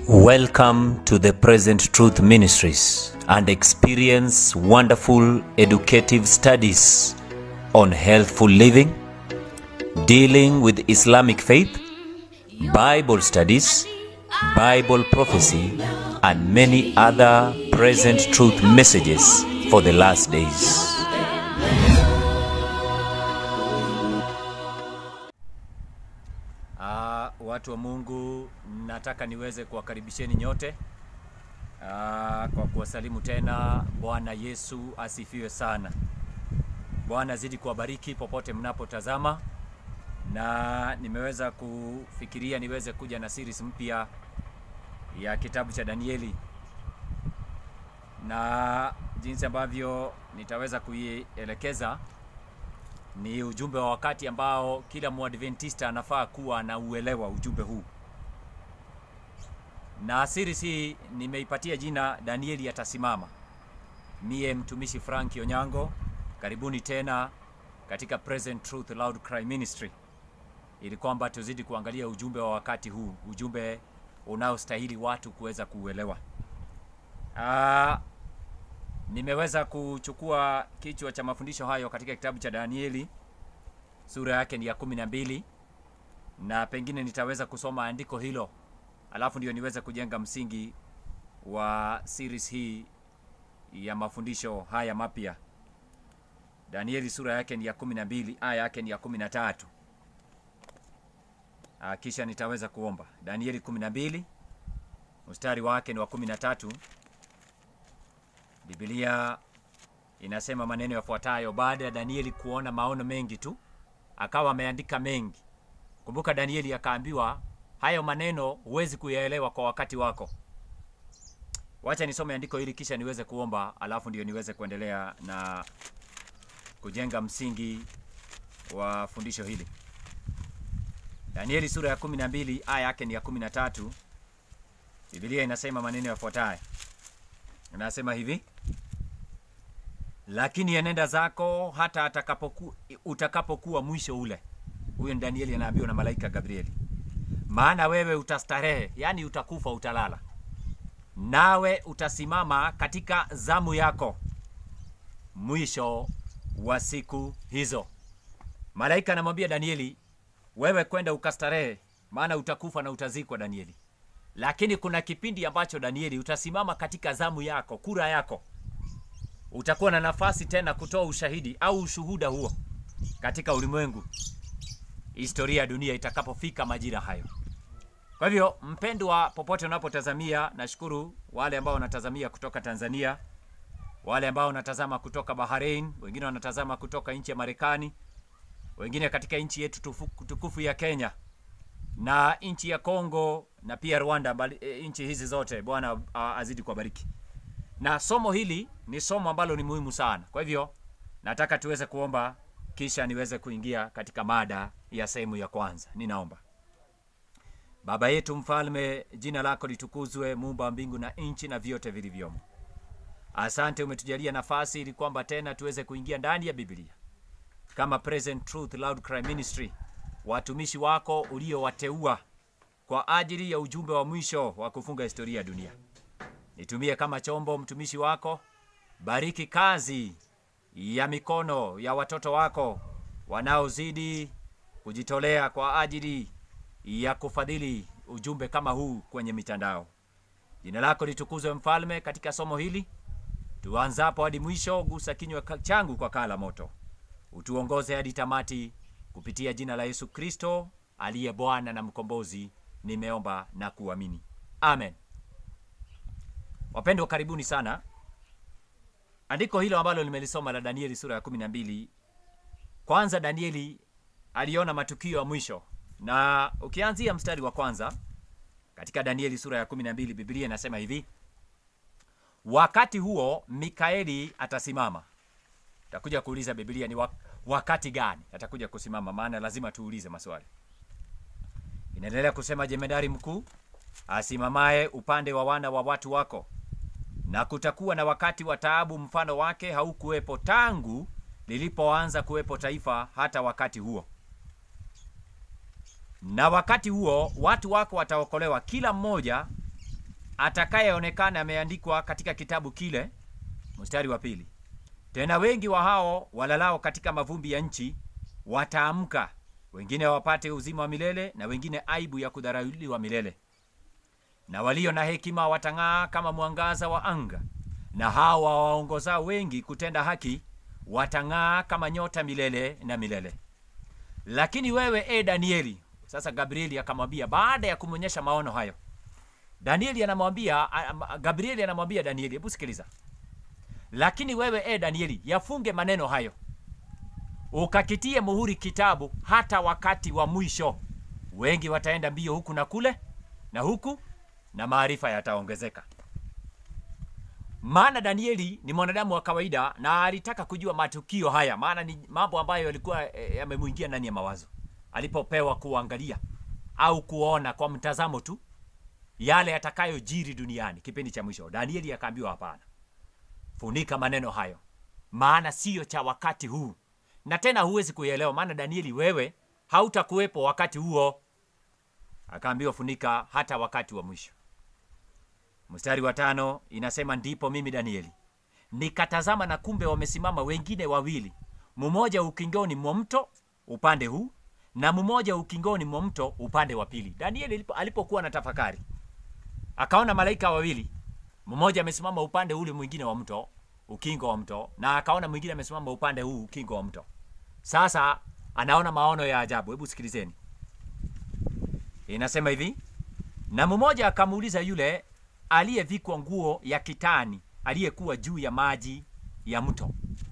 Welcome to the Present Truth Ministries and experience wonderful educative studies on healthful living, dealing with Islamic faith, Bible studies, Bible prophecy, and many other present truth messages for the last days. Uh, watu wa Mungu, nataka niweze kuwakaribisheni nyote uh, kwa kuwasalimu tena. Bwana Yesu asifiwe sana. Bwana zidi kuwabariki popote mnapotazama, na nimeweza kufikiria niweze kuja na series mpya ya kitabu cha Danieli, na jinsi ambavyo nitaweza kuielekeza ni ujumbe wa wakati ambao kila mwadventista anafaa kuwa na uelewa ujumbe huu, na series hii nimeipatia jina Danieli atasimama. Mie mtumishi Frank Onyango, karibuni tena katika Present Truth Loud Cry Ministry, ili kwamba tuzidi kuangalia ujumbe wa wakati huu, ujumbe unaostahili watu kuweza kuuelewa. Ah, nimeweza kuchukua kichwa cha mafundisho hayo katika kitabu cha Danieli sura yake ni ya kumi na mbili na pengine nitaweza kusoma andiko hilo alafu ndio niweze kujenga msingi wa series hii ya mafundisho haya mapya. Danieli sura yake ni ya kumi na mbili aya yake ni ya kumi na tatu Ah, kisha nitaweza kuomba. Danieli kumi na mbili mstari wake ni wa kumi na tatu. Biblia inasema maneno yafuatayo: baada ya Danieli kuona maono mengi tu, akawa ameandika mengi. Kumbuka Danieli akaambiwa hayo maneno huwezi kuyaelewa kwa wakati wako. Wacha nisome andiko hili kisha niweze kuomba, alafu ndio niweze kuendelea na kujenga msingi wa fundisho hili. Danieli sura ya 12 aya yake ni ya 13. Biblia inasema maneno yafuatayo, inasema hivi lakini enenda zako hata atakapoku, utakapokuwa mwisho ule. Huyo ni Danieli anaambiwa na malaika Gabrieli, maana wewe utastarehe, yaani utakufa, utalala, nawe utasimama katika zamu yako mwisho wa siku hizo. Malaika anamwambia Danieli, wewe kwenda ukastarehe, maana utakufa na utazikwa, Danieli. Lakini kuna kipindi ambacho Danieli utasimama katika zamu yako, kura yako utakuwa na nafasi tena kutoa ushahidi au ushuhuda huo katika ulimwengu, historia ya dunia itakapofika majira hayo. Kwa hivyo, mpendwa, popote unapotazamia, nashukuru wale ambao wanatazamia kutoka Tanzania, wale ambao wanatazama kutoka Bahrain, wengine wanatazama kutoka nchi ya Marekani, wengine katika nchi yetu tufu- tukufu ya Kenya na nchi ya Kongo na pia Rwanda, mbali- e, nchi hizi zote Bwana a- azidi kuwabariki na somo hili ni somo ambalo ni muhimu sana. Kwa hivyo nataka tuweze kuomba kisha niweze kuingia katika mada ya sehemu ya kwanza. Ninaomba. Baba yetu mfalme, jina lako litukuzwe, muumba wa mbingu na nchi na vyote vilivyomo. Asante umetujalia nafasi ili kwamba tena tuweze kuingia ndani ya Biblia kama Present Truth Loud Cry Ministry, watumishi wako uliowateua kwa ajili ya ujumbe wa mwisho wa kufunga historia ya dunia. Nitumie kama chombo mtumishi wako. Bariki kazi ya mikono ya watoto wako wanaozidi kujitolea kwa ajili ya kufadhili ujumbe kama huu kwenye mitandao. Jina lako litukuzwe mfalme, katika somo hili tuanzapo hadi mwisho. Gusa kinywa ka- changu kwa kaa la moto, utuongoze hadi tamati, kupitia jina la Yesu Kristo aliye Bwana na mkombozi, nimeomba na kuamini, amen. Wapendwa, karibuni sana. Andiko hilo ambalo nimelisoma la Danieli sura ya 12, kwanza Danieli aliona matukio ya mwisho, na ukianzia mstari wa kwanza katika Danieli sura ya 12, Biblia inasema hivi: wakati huo Mikaeli atasimama. Takuja kuuliza Biblia ni wak- wakati gani atakuja kusimama, maana lazima tuulize maswali. Inaendelea kusema, jemedari mkuu asimamaye upande wa wana wa watu wako na kutakuwa na wakati wa taabu mfano wake haukuwepo tangu lilipoanza kuwepo taifa hata wakati huo. na wakati huo watu wako wataokolewa kila mmoja atakayeonekana ameandikwa katika kitabu kile, mstari wa pili. Tena wengi wa hao walalao katika mavumbi ya nchi wataamka, wengine wapate uzima wa milele, na wengine aibu ya kudharauliwa milele. Na walio na hekima watang'aa kama mwangaza wa anga, na hao wawaongozao wengi kutenda haki watang'aa kama nyota milele na milele. Lakini wewe e Danieli, sasa Gabrieli akamwambia, baada ya kumwonyesha maono hayo, Danieli anamwambia Gabrieli anamwambia Danieli, hebu sikiliza. Lakini wewe e Danieli, yafunge maneno hayo, ukakitie muhuri kitabu hata wakati wa mwisho. Wengi wataenda mbio huku na kule na huku, na maarifa yataongezeka. Maana Danieli ni mwanadamu wa kawaida na alitaka kujua matukio haya, maana ni mambo ambayo yalikuwa e, yamemwingia ndani ya mawazo alipopewa kuangalia au kuona kwa mtazamo tu yale yatakayojiri duniani kipindi cha mwisho. Danieli akaambiwa hapana, funika maneno hayo, maana siyo cha wakati huu, na tena huwezi kuielewa, maana Danieli, wewe hautakuwepo wakati huo. Akaambiwa funika hata wakati wa mwisho. Mstari wa tano inasema ndipo mimi Danieli nikatazama, na kumbe wamesimama wengine wawili, mmoja ukingoni mwa mto upande huu na mmoja ukingoni mwa mto upande wa pili. Danieli alipokuwa na tafakari, akaona malaika wawili, mmoja amesimama upande ule mwingine wa mto, ukingo wa mto, na akaona mwingine amesimama upande huu, ukingo wa mto. Sasa anaona maono ya ajabu. Hebu sikilizeni, inasema hivi: na mmoja akamuuliza yule aliyevikwa nguo ya kitani aliyekuwa juu ya maji ya mto.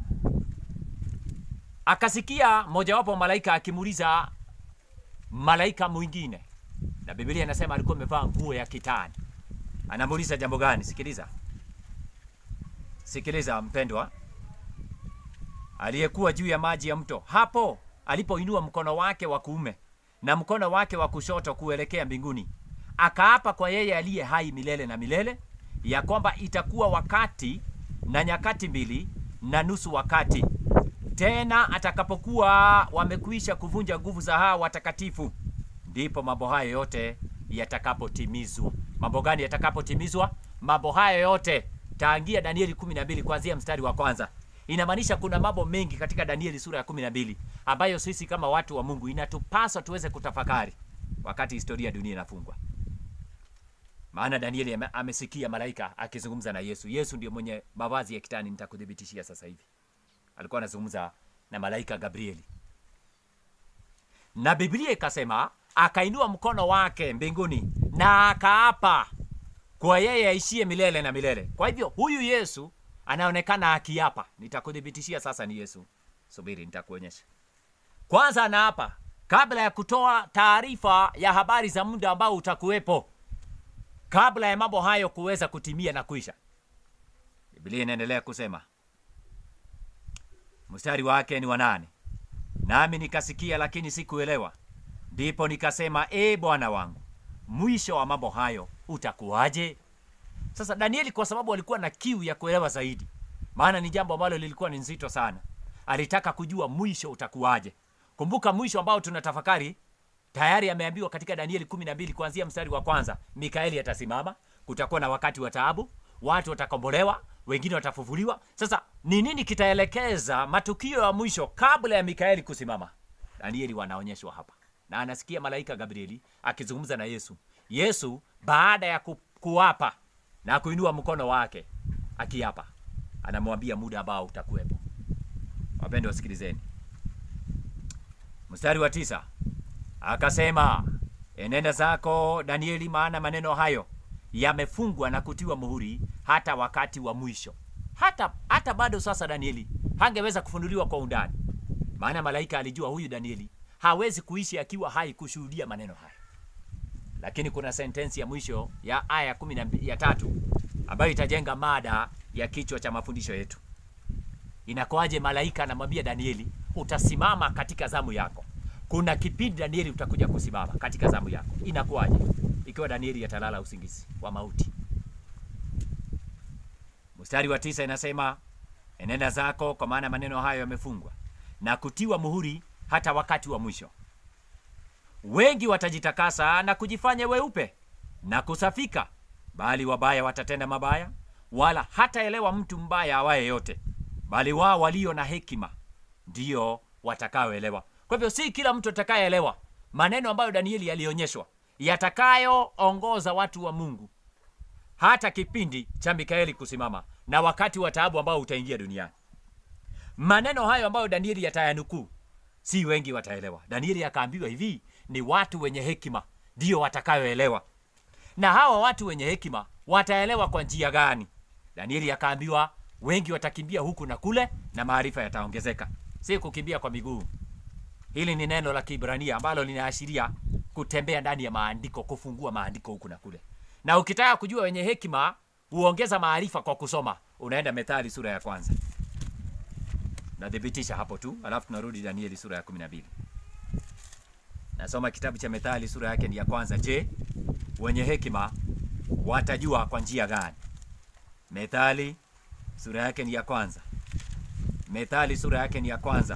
Akasikia mojawapo malaika akimuuliza malaika mwingine, na Biblia inasema alikuwa amevaa nguo ya kitani. Anamuuliza jambo gani? Sikiliza, sikiliza mpendwa. Aliyekuwa juu ya maji ya mto, hapo alipoinua mkono wake wa kuume na mkono wake wa kushoto kuelekea mbinguni akaapa kwa yeye aliye hai milele na milele, ya kwamba itakuwa wakati na nyakati mbili na nusu wakati, tena atakapokuwa wamekwisha kuvunja nguvu za hawa watakatifu, ndipo mambo hayo yote yatakapotimizwa. Mambo gani yatakapotimizwa? Mambo hayo yote taangia Danieli 12 kuanzia mstari wa kwanza. Inamaanisha kuna mambo mengi katika Danieli sura ya 12 ambayo sisi kama watu wa Mungu inatupasa tuweze kutafakari wakati historia ya dunia inafungwa. Maana Danieli ame, amesikia malaika akizungumza na Yesu. Yesu ndio mwenye mavazi ya kitani, nitakuthibitishia sasa hivi. Alikuwa anazungumza na malaika Gabrieli, na Biblia ikasema akainua mkono wake mbinguni na akaapa kwa yeye aishie milele na milele. Kwa hivyo huyu Yesu anaonekana akiapa. Nitakuthibitishia sasa ni Yesu. Subiri, nitakuonyesha. Kwanza anaapa kabla ya kutoa taarifa ya habari za muda ambao utakuwepo kabla ya mambo hayo kuweza kutimia na kuisha. Biblia inaendelea kusema, mstari wake ni wa nane, nami nikasikia, lakini sikuelewa. Ndipo nikasema, e Bwana wangu, mwisho wa mambo hayo utakuwaje? Sasa Danieli, kwa sababu alikuwa na kiu ya kuelewa zaidi, maana ni jambo ambalo lilikuwa ni nzito sana, alitaka kujua mwisho utakuwaje. Kumbuka mwisho ambao tunatafakari tayari ameambiwa katika Danieli 12 kuanzia mstari wa kwanza, Mikaeli atasimama, kutakuwa na wakati wa taabu, watu watakombolewa, wengine watafufuliwa. Sasa ni nini kitaelekeza matukio ya mwisho kabla ya Mikaeli kusimama? Danieli wanaonyeshwa hapa, na anasikia malaika Gabrieli akizungumza na Yesu. Yesu baada ya ku, kuapa na kuinua mkono wake akiapa, anamwambia muda ambao utakuwepo. Wapendwa wasikilizeni, mstari wa tisa Akasema, enenda zako Danieli, maana maneno hayo yamefungwa na kutiwa muhuri hata wakati wa mwisho. Hata hata bado sasa Danieli hangeweza kufunuliwa kwa undani, maana malaika alijua huyu Danieli hawezi kuishi akiwa hai kushuhudia maneno haya. Lakini kuna sentensi ya mwisho ya aya kumi na ya tatu ambayo itajenga mada ya kichwa cha mafundisho yetu. Inakuwaje malaika anamwambia Danieli, utasimama katika zamu yako kuna kipindi Danieli utakuja kusimama katika zamu yako. Inakuwaje ikiwa Danieli atalala usingizi wa mauti? Mstari wa tisa inasema enenda zako, kwa maana maneno hayo yamefungwa na kutiwa muhuri hata wakati wa mwisho. Wengi watajitakasa na kujifanya weupe na kusafika, bali wabaya watatenda mabaya, wala hataelewa mtu mbaya awaye yote, bali wao walio na hekima ndio watakaoelewa. Kwa hivyo si kila mtu atakayeelewa maneno ambayo Danieli alionyeshwa yatakayoongoza watu wa Mungu hata kipindi cha Mikaeli kusimama na wakati wa taabu ambao utaingia duniani. Maneno hayo ambayo Danieli yatayanukuu, si wengi wataelewa. Danieli akaambiwa hivi, ni watu wenye hekima ndio watakayoelewa. Na hawa watu wenye hekima wataelewa kwa njia gani? Danieli akaambiwa wengi watakimbia huku na kule, na maarifa yataongezeka, si kukimbia kwa miguu. Hili ni neno la Kiibrania ambalo linaashiria kutembea ndani ya maandiko, kufungua maandiko huku na kule. Na ukitaka kujua wenye hekima huongeza maarifa kwa kusoma, unaenda Methali sura ya kwanza, nathibitisha hapo tu, alafu tunarudi Danieli sura ya kumi na mbili. Nasoma kitabu cha Methali sura yake ni ya kwanza. Je, wenye hekima watajua kwa njia gani? Methali sura yake ni ya kwanza. Methali sura yake ni ya kwanza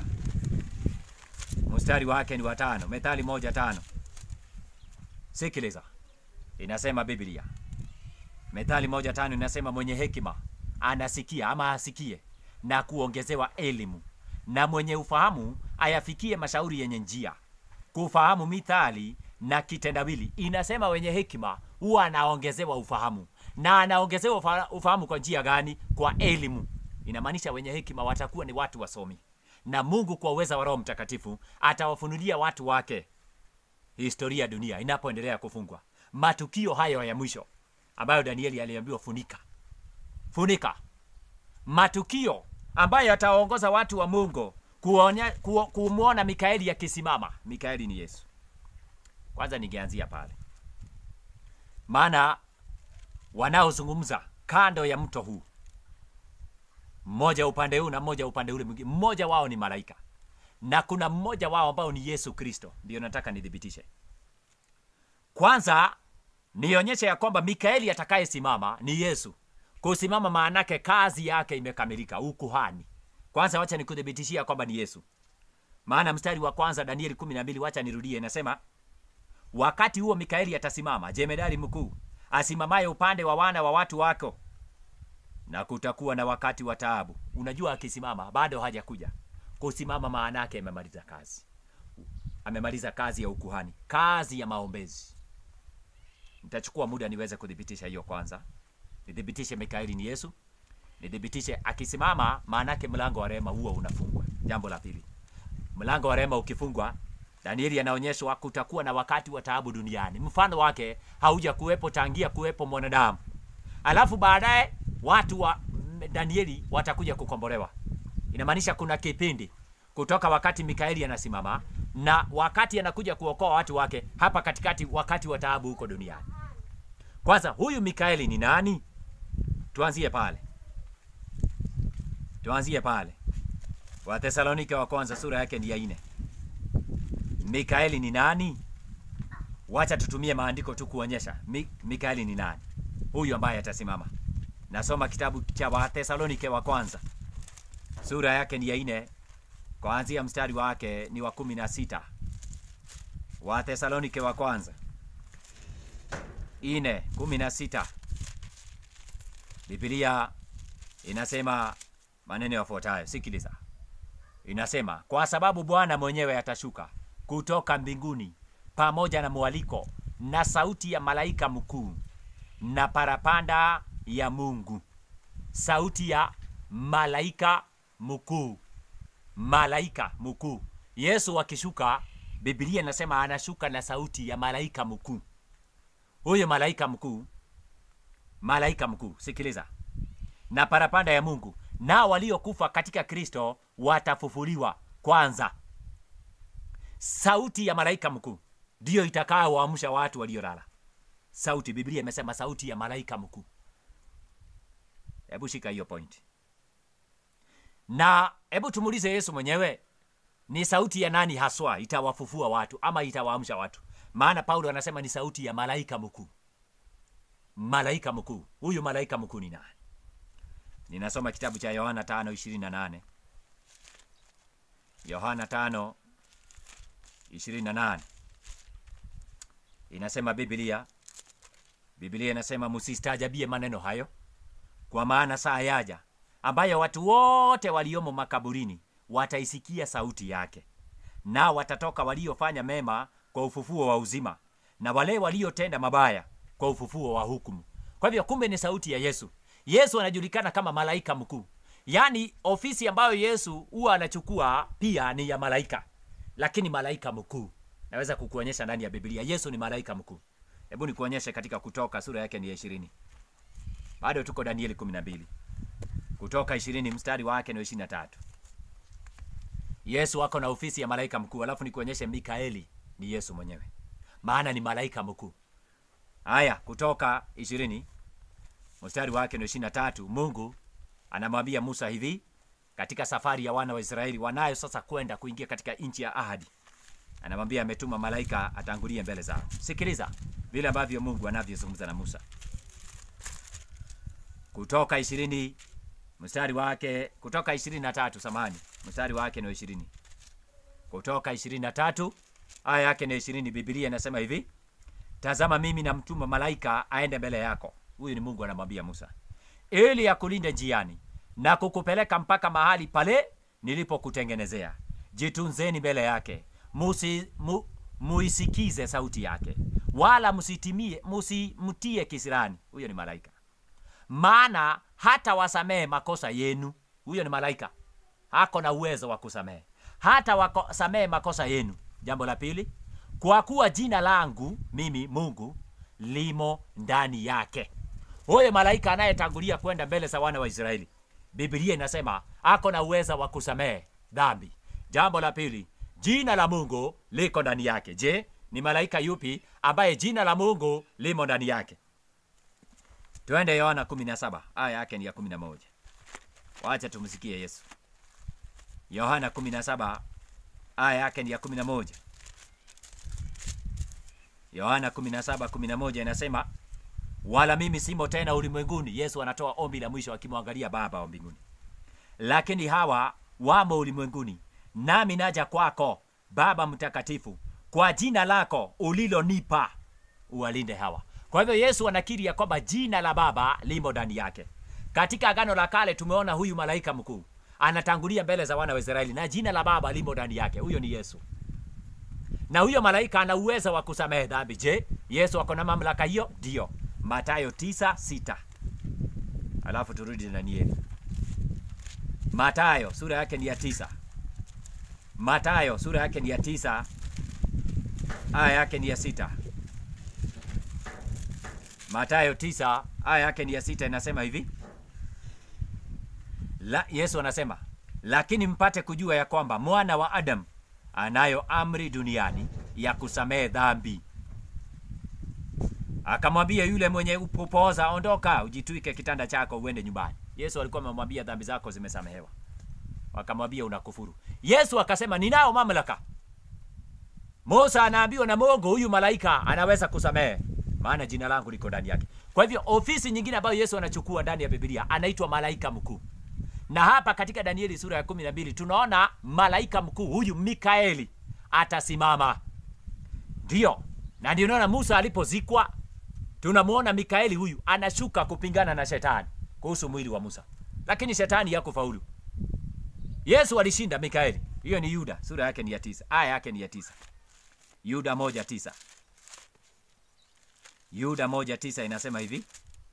mstari wake ni watano. Methali moja tano. Sikiliza, inasema Biblia, Methali moja tano inasema mwenye hekima anasikia ama asikie na kuongezewa elimu, na mwenye ufahamu ayafikie mashauri yenye njia. Kufahamu mithali na kitendawili, inasema wenye hekima huwa anaongezewa ufahamu, na anaongezewa ufa- ufahamu kwa njia gani? Kwa elimu. Inamaanisha wenye hekima watakuwa ni watu wasomi na Mungu kwa uweza wa Roho Mtakatifu atawafunulia watu wake historia ya dunia inapoendelea kufungwa, matukio hayo ya mwisho ambayo Danieli aliambiwa funika, funika, matukio ambayo yatawaongoza watu wa Mungu kuonya, ku, kumwona Mikaeli akisimama. Mikaeli ni Yesu. Kwanza ningeanzia pale, maana wanaozungumza kando ya mto huu mmoja upande huu na mmoja upande ule mwingine, mmoja wao ni malaika na kuna mmoja wao ambao ni Yesu Kristo. Ndio nataka nithibitishe kwanza, nionyeshe ya kwamba Mikaeli atakayesimama ni Yesu. Kusimama maanake kazi yake imekamilika, ukuhani. Kwanza wacha nikuthibitishia kwamba ni Yesu, maana mstari wa kwanza Danieli kumi na mbili, wacha nirudie, inasema wakati huo Mikaeli atasimama, jemedari mkuu asimamaye upande wa wana wa watu wako na kutakuwa na wakati wa taabu. Unajua, akisimama bado hajakuja kusimama, maana yake amemaliza kazi, amemaliza kazi ya ukuhani, kazi ya maombezi. Nitachukua muda niweze kuthibitisha hiyo. Kwanza nithibitishe Mikaeli ni Yesu, nithibitishe akisimama, maana yake mlango wa rehema huo unafungwa. Jambo la pili, mlango wa rehema ukifungwa, Danieli anaonyeshwa kutakuwa na wakati wa taabu duniani, mfano wake hauja kuwepo tangia kuwepo mwanadamu, alafu baadaye watu wa Danieli watakuja kukombolewa. Inamaanisha kuna kipindi kutoka wakati Mikaeli anasimama na wakati anakuja kuokoa watu wake hapa katikati, wakati wa taabu huko duniani. Kwanza, huyu Mikaeli ni nani? Tuanzie pale, tuanzie pale. Wathesalonike wa kwanza sura yake ni ya nne. Mikaeli ni nani? Wacha tutumie maandiko tu kuonyesha Mi, Mikaeli ni nani huyu ambaye atasimama. Nasoma kitabu cha Wathesalonike wa kwanza sura yake ni ya nne, kuanzia mstari wake ni wa kumi na sita. Wathesalonike wa kwanza ine kumi na sita. Biblia inasema maneno yafuatayo, sikiliza. Inasema, kwa sababu Bwana mwenyewe atashuka kutoka mbinguni pamoja na mwaliko na sauti ya malaika mkuu na parapanda ya Mungu. Sauti ya malaika mkuu, malaika mkuu. Yesu akishuka, Biblia inasema anashuka na sauti ya malaika mkuu. Huyo malaika mkuu, malaika mkuu, sikiliza, na parapanda ya Mungu, nao waliokufa katika Kristo watafufuliwa kwanza. Sauti ya malaika mkuu ndiyo itakayowaamsha watu waliolala. Sauti, Biblia imesema sauti ya malaika mkuu. Hebu shika hiyo point, na hebu tumuulize Yesu mwenyewe, ni sauti ya nani haswa itawafufua watu ama itawaamsha watu? Maana Paulo anasema ni sauti ya malaika mkuu. Malaika mkuu, huyu malaika mkuu ni nani? Ninasoma kitabu cha Yohana 5:28. Yohana 5:28 inasema Biblia Biblia inasema msistaajabie maneno hayo, kwa maana saa yaja ambayo watu wote waliomo makaburini wataisikia sauti yake, nao watatoka waliofanya mema kwa ufufuo wa uzima, na wale waliotenda mabaya kwa ufufuo wa hukumu. Kwa hivyo, kumbe ni sauti ya Yesu. Yesu anajulikana kama malaika mkuu, yaani ofisi ambayo Yesu huwa anachukua pia ni ya malaika, lakini malaika mkuu. Naweza kukuonyesha ndani ya Biblia Yesu ni malaika mkuu. Hebu nikuonyeshe katika Kutoka sura yake ni ya ishirini. Bado tuko Danieli kumi na mbili. Kutoka ishirini mstari wake ni ishirini na tatu. Yesu ako na ofisi ya malaika mkuu, alafu nikuonyeshe Mikaeli ni Yesu mwenyewe, maana ni malaika mkuu. Haya, Kutoka ishirini mstari wake ni ishirini na tatu. Mungu anamwambia Musa hivi katika safari ya wana wa Israeli wanayo sasa kwenda kuingia katika nchi ya ahadi, anamwambia ametuma malaika atangulie mbele zao. Sikiliza vile ambavyo Mungu anavyozungumza na Musa. Kutoka ishirini mstari wake kutoka ishirini na tatu samani mstari wake ni ishirini kutoka ishirini na tatu aya yake ni ishirini Biblia inasema hivi, tazama mimi namtuma malaika aende mbele yako. Huyu ni Mungu anamwambia Musa, ili akulinde njiani na kukupeleka mpaka mahali pale nilipokutengenezea. Jitunzeni mbele yake, musi mu, muisikize sauti yake, wala msitimie msimtie kisirani. Huyo ni malaika maana hata wasamehe makosa yenu. Huyo ni malaika, hako na uwezo wa kusamehe, hata wasamehe makosa yenu. Jambo la pili, kwa kuwa jina langu mimi Mungu limo ndani yake. Huyo malaika anayetangulia kwenda mbele za wana wa Israeli, Biblia inasema ako na uwezo wa kusamehe dhambi. Jambo la pili, jina la Mungu liko ndani yake. Je, ni malaika yupi ambaye jina la Mungu limo ndani yake? Twende Yohana 17 aya yake ni ya 11. Wacha tumsikie Yesu. Yohana 17 aya yake ni ya 11. Yohana 17:11 inasema, wala mimi simo tena ulimwenguni. Yesu anatoa ombi la mwisho akimwangalia Baba wa mbinguni, lakini hawa wamo ulimwenguni, nami naja kwako, Baba Mtakatifu, kwa jina lako ulilonipa uwalinde hawa. Kwa hivyo Yesu anakiri ya kwamba jina la Baba limo ndani yake. Katika Agano la Kale tumeona huyu malaika mkuu anatangulia mbele za wana wa Israeli na jina la Baba limo ndani yake. Huyo ni Yesu, na huyo malaika ana uwezo wa kusamehe dhambi. Je, Yesu ako na mamlaka hiyo? Ndio. Mathayo 9:6. Alafu turudi Danieli. Mathayo sura yake ni ya tisa. Mathayo sura yake ni ya tisa, aya yake ni ya sita. Mathayo tisa aya yake ni ya sita inasema hivi la, Yesu anasema lakini mpate kujua ya kwamba mwana wa Adamu anayo amri duniani ya kusamehe dhambi. Akamwambia yule mwenye kupooza, ondoka, ujitwike kitanda chako uende nyumbani. Yesu alikuwa amemwambia dhambi zako zimesamehewa. Wakamwambia unakufuru. Yesu akasema ninao mamlaka. Musa anaambiwa na Mungu, huyu malaika anaweza kusamehe maana jina langu liko ndani yake. Kwa hivyo ofisi nyingine ambayo Yesu anachukua ndani ya Biblia anaitwa malaika mkuu, na hapa katika Danieli sura ya kumi na mbili tunaona malaika mkuu huyu Mikaeli atasimama, ndio na ndio naona Musa alipozikwa, tunamwona Mikaeli huyu anashuka kupingana na shetani kuhusu mwili wa Musa, lakini shetani hakufaulu. Yesu alishinda Mikaeli. Hiyo ni Yuda sura yake ni ya tisa, aya yake ni ya tisa. Yuda moja tisa. Yuda moja tisa inasema hivi,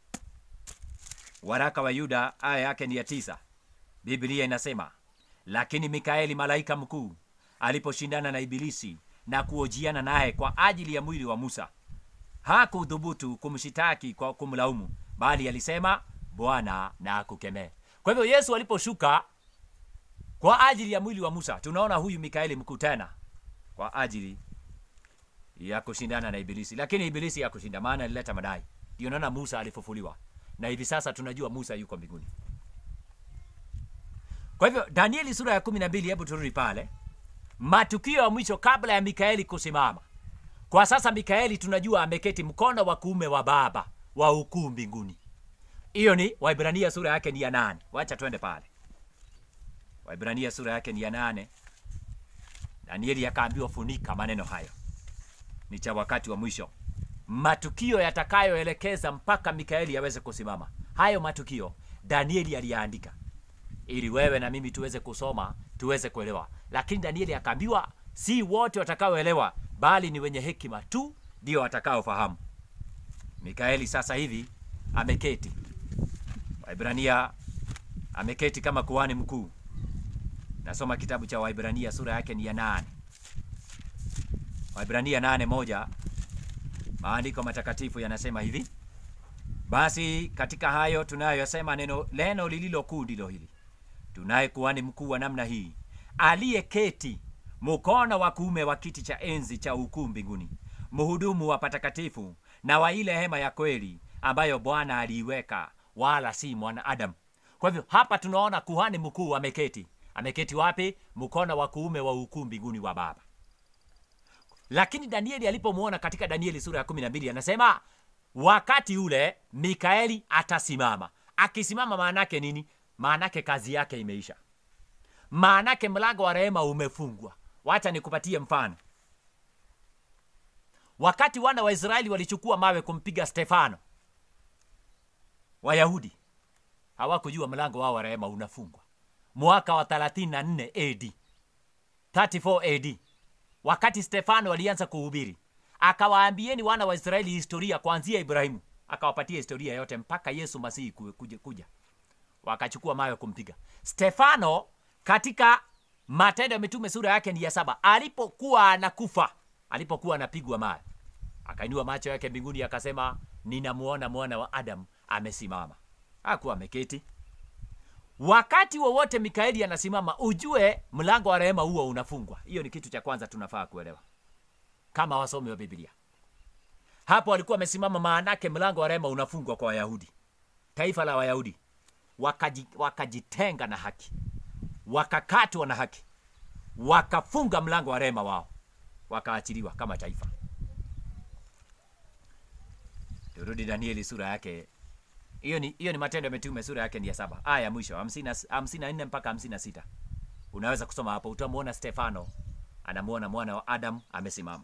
waraka wa Yuda aya yake ni ya tisa. Biblia inasema lakini Mikaeli malaika mkuu aliposhindana na Ibilisi na kuojiana naye kwa ajili ya mwili wa Musa, hakudhubutu kumshitaki kwa kumlaumu, bali alisema Bwana na akukemee. Kwa hivyo Yesu aliposhuka kwa ajili ya mwili wa Musa, tunaona huyu Mikaeli mkuu tena kwa ajili ya kushindana na Ibilisi, lakini Ibilisi hakushinda, maana alileta madai. Ndio naona Musa alifufuliwa, na hivi sasa tunajua Musa yuko mbinguni. Kwa hivyo Danieli sura ya kumi na mbili, hebu turudi pale, matukio ya mwisho kabla ya Mikaeli kusimama. Kwa sasa Mikaeli tunajua ameketi mkono wa kuume wa Baba wa ukuu mbinguni. Hiyo ni Waibrania sura yake ni ya nane. Wacha twende pale, Waibrania sura yake ni ya nane. Danieli akaambiwa funika maneno hayo ni cha wakati wa mwisho. matukio yatakayoelekeza mpaka mikaeli aweze kusimama hayo matukio danieli aliyaandika ili wewe na mimi tuweze kusoma tuweze kuelewa lakini danieli akaambiwa si wote watakaoelewa bali ni wenye hekima tu ndio watakaofahamu mikaeli sasa hivi ameketi waibrania ameketi kama kuhani mkuu nasoma kitabu cha waibrania sura yake ni ya nane waibrania nane moja maandiko matakatifu yanasema hivi basi katika hayo tunayoyasema neno neno lililo kuu ndilo hili tunaye kuhani mkuu wa namna hii aliyeketi mkono wa kuume wa kiti cha enzi cha ukuu mbinguni mhudumu wa patakatifu na wa ile hema ya kweli ambayo bwana aliiweka wala si mwanadamu kwa hivyo hapa tunaona kuhani mkuu ameketi ameketi wapi mkono wa kuume wa ukuu mbinguni wa baba lakini danieli alipomwona katika danieli sura ya kumi na mbili anasema wakati ule mikaeli atasimama akisimama maanake nini maanake kazi yake imeisha maanake mlango wa rehema umefungwa wacha nikupatie mfano wakati wana wa israeli walichukua mawe kumpiga stefano wayahudi hawakujua mlango wao wa rehema unafungwa mwaka wa 34 ad 34 ad wakati stefano alianza kuhubiri akawaambieni wana wa israeli historia kuanzia ibrahimu akawapatia historia yote mpaka yesu masihi ku- kuja, kuja wakachukua mawe kumpiga stefano katika matendo ya mitume sura yake ni ya saba alipokuwa anakufa alipokuwa anapigwa mawe akainua macho yake mbinguni akasema ninamuona mwana wa adamu amesimama hakuwa ameketi wakati wowote mikaeli anasimama ujue mlango wa rehema huo unafungwa hiyo ni kitu cha kwanza tunafaa kuelewa kama wasomi wa biblia hapo alikuwa amesimama maanake mlango wa rehema unafungwa kwa wayahudi taifa la wayahudi wakaji, wakajitenga na haki wakakatwa na haki wakafunga mlango wa rehema wao wakaachiliwa kama taifa turudi danieli sura yake hiyo ni hiyo ni matendo ya mitume sura yake ni ya saba aya ya mwisho hamsini na- hamsini na nne mpaka hamsini na sita unaweza kusoma hapo utamwona stefano anamwona mwana wa adam amesimama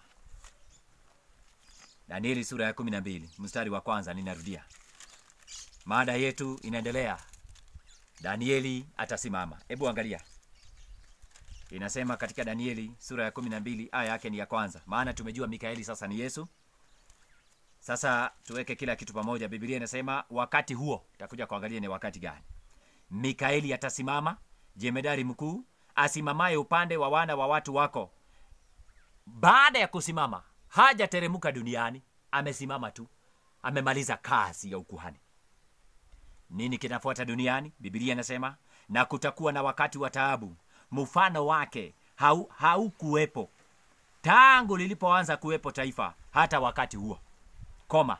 danieli sura ya kumi na mbili mstari wa kwanza ninarudia mada yetu inaendelea danieli atasimama hebu angalia inasema katika danieli sura ya kumi na mbili aya yake ni ya kwanza maana tumejua mikaeli sasa ni yesu sasa tuweke kila kitu pamoja biblia inasema wakati huo takuja kuangalia ni wakati gani mikaeli atasimama jemedari mkuu asimamaye upande wa wana wa watu wako baada ya kusimama hajateremka duniani amesimama tu amemaliza kazi ya ukuhani nini kinafuata duniani biblia inasema na kutakuwa na wakati wa taabu mfano wake hau- haukuwepo tangu lilipoanza kuwepo taifa hata wakati huo koma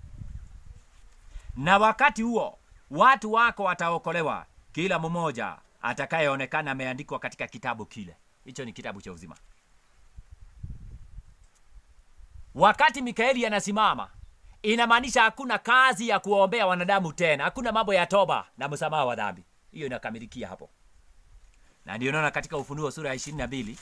na wakati huo watu wako wataokolewa kila mmoja atakayeonekana ameandikwa katika kitabu kile hicho ni kitabu cha uzima wakati mikaeli anasimama inamaanisha hakuna kazi ya kuwaombea wanadamu tena hakuna mambo ya toba na msamaha wa dhambi hiyo inakamilikia hapo na ndio naona katika ufunuo sura ya ishirini na mbili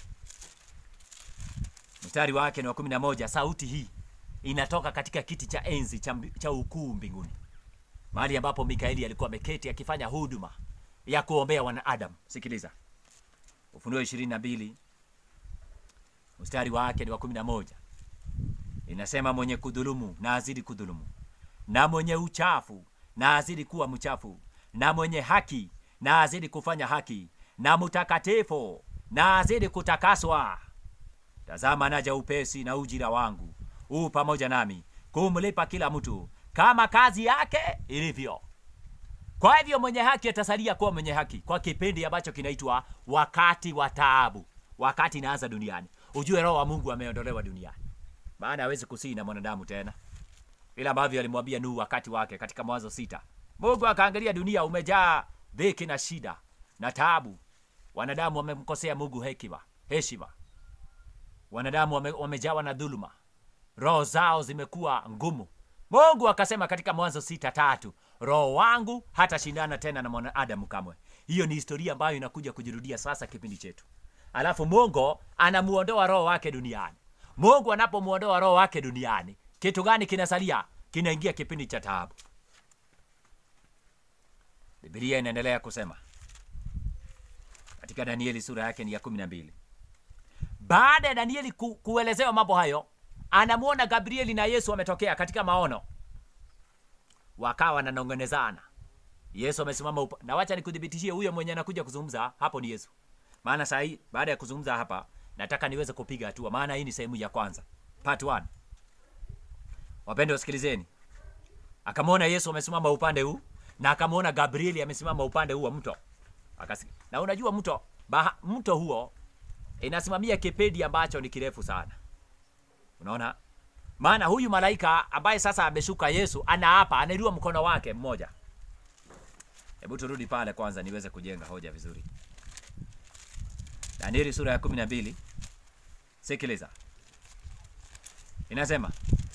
mstari wake ni wa kumi na moja sauti hii inatoka katika kiti cha enzi cha, mbi- cha ukuu mbinguni mahali ambapo mikaeli alikuwa ameketi akifanya huduma ya kuombea wanadamu sikiliza ufunuo ishirini na mbili mstari wake ni wa kumi na moja inasema mwenye kudhulumu na azidi kudhulumu na mwenye uchafu na azidi kuwa mchafu na mwenye haki na azidi kufanya haki na mtakatifu na azidi kutakaswa tazama naja upesi na ujira wangu huu pamoja nami kumlipa kila mtu kama kazi yake ilivyo kwa hivyo mwenye haki atasalia kuwa mwenye haki kwa kipindi ambacho kinaitwa wakati wa taabu wakati inaanza duniani ujue roho wa mungu ameondolewa duniani maana hawezi kusii na mwanadamu tena vile ambavyo alimwambia nuhu wakati wake katika mwanzo sita mungu akaangalia dunia umejaa dhiki na shida na taabu wanadamu wamemkosea mungu hekima heshima wanadamu wame, wamejawa na dhuluma roho zao zimekuwa ngumu mungu akasema katika mwanzo sita tatu roho wangu hatashindana tena na mwanadamu kamwe hiyo ni historia ambayo inakuja kujirudia sasa kipindi chetu alafu mungu anamuondoa roho wake duniani mungu anapomwondoa roho wake duniani kitu gani kinasalia? Kinaingia kipindi cha taabu. Biblia inaendelea kusema katika Danieli sura yake ni ya kumi na mbili. Baada ya Danieli ku, kuelezewa mambo hayo, anamwona Gabrieli na Yesu wametokea katika maono, wakawa wananong'onezana. Yesu amesimama upa, na wacha nikudhibitishie, huyo mwenye anakuja kuzungumza hapo ni Yesu. Maana saa hii baada ya kuzungumza hapa, nataka niweze kupiga hatua, maana hii ni sehemu ya kwanza, part 1. Wapendwa, wasikilizeni. Akamwona Yesu amesimama upande huu na akamwona Gabrieli amesimama upande huu wa mto. Akasi. Na unajua mto baha, mto huo inasimamia kipindi ambacho ni kirefu sana. Unaona? Maana huyu malaika ambaye sasa ameshuka Yesu anaapa, anainua mkono wake mmoja. Hebu turudi pale kwanza niweze kujenga hoja vizuri. Danieli sura ya 12. Sikiliza. Inasema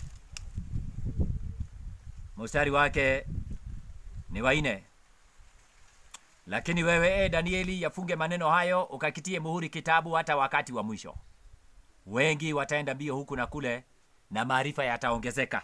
mstari wake ni wa nne. Lakini wewe e Danieli, yafunge maneno hayo, ukakitie muhuri kitabu hata wakati wa mwisho. Wengi wataenda mbio huku na kule, na maarifa yataongezeka.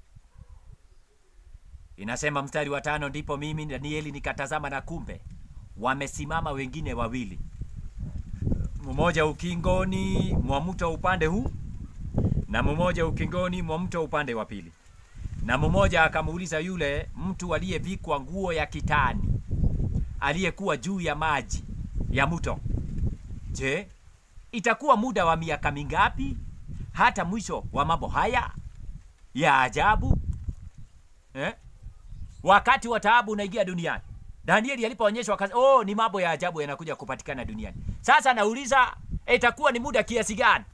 Inasema mstari wa tano, ndipo mimi Danieli nikatazama, na kumbe wamesimama wengine wawili, mmoja ukingoni mwa mto upande huu na mmoja ukingoni mwa mto upande wa pili. Na mmoja akamuuliza yule mtu aliyevikwa nguo ya kitani aliyekuwa juu ya maji ya mto, je, itakuwa muda wa miaka mingapi hata mwisho wa mambo haya ya ajabu eh? Wakati wa taabu unaingia duniani. Danieli alipoonyeshwa kazi, oh, ni mambo ya ajabu yanakuja kupatikana duniani. Sasa nauliza itakuwa ni muda kiasi gani?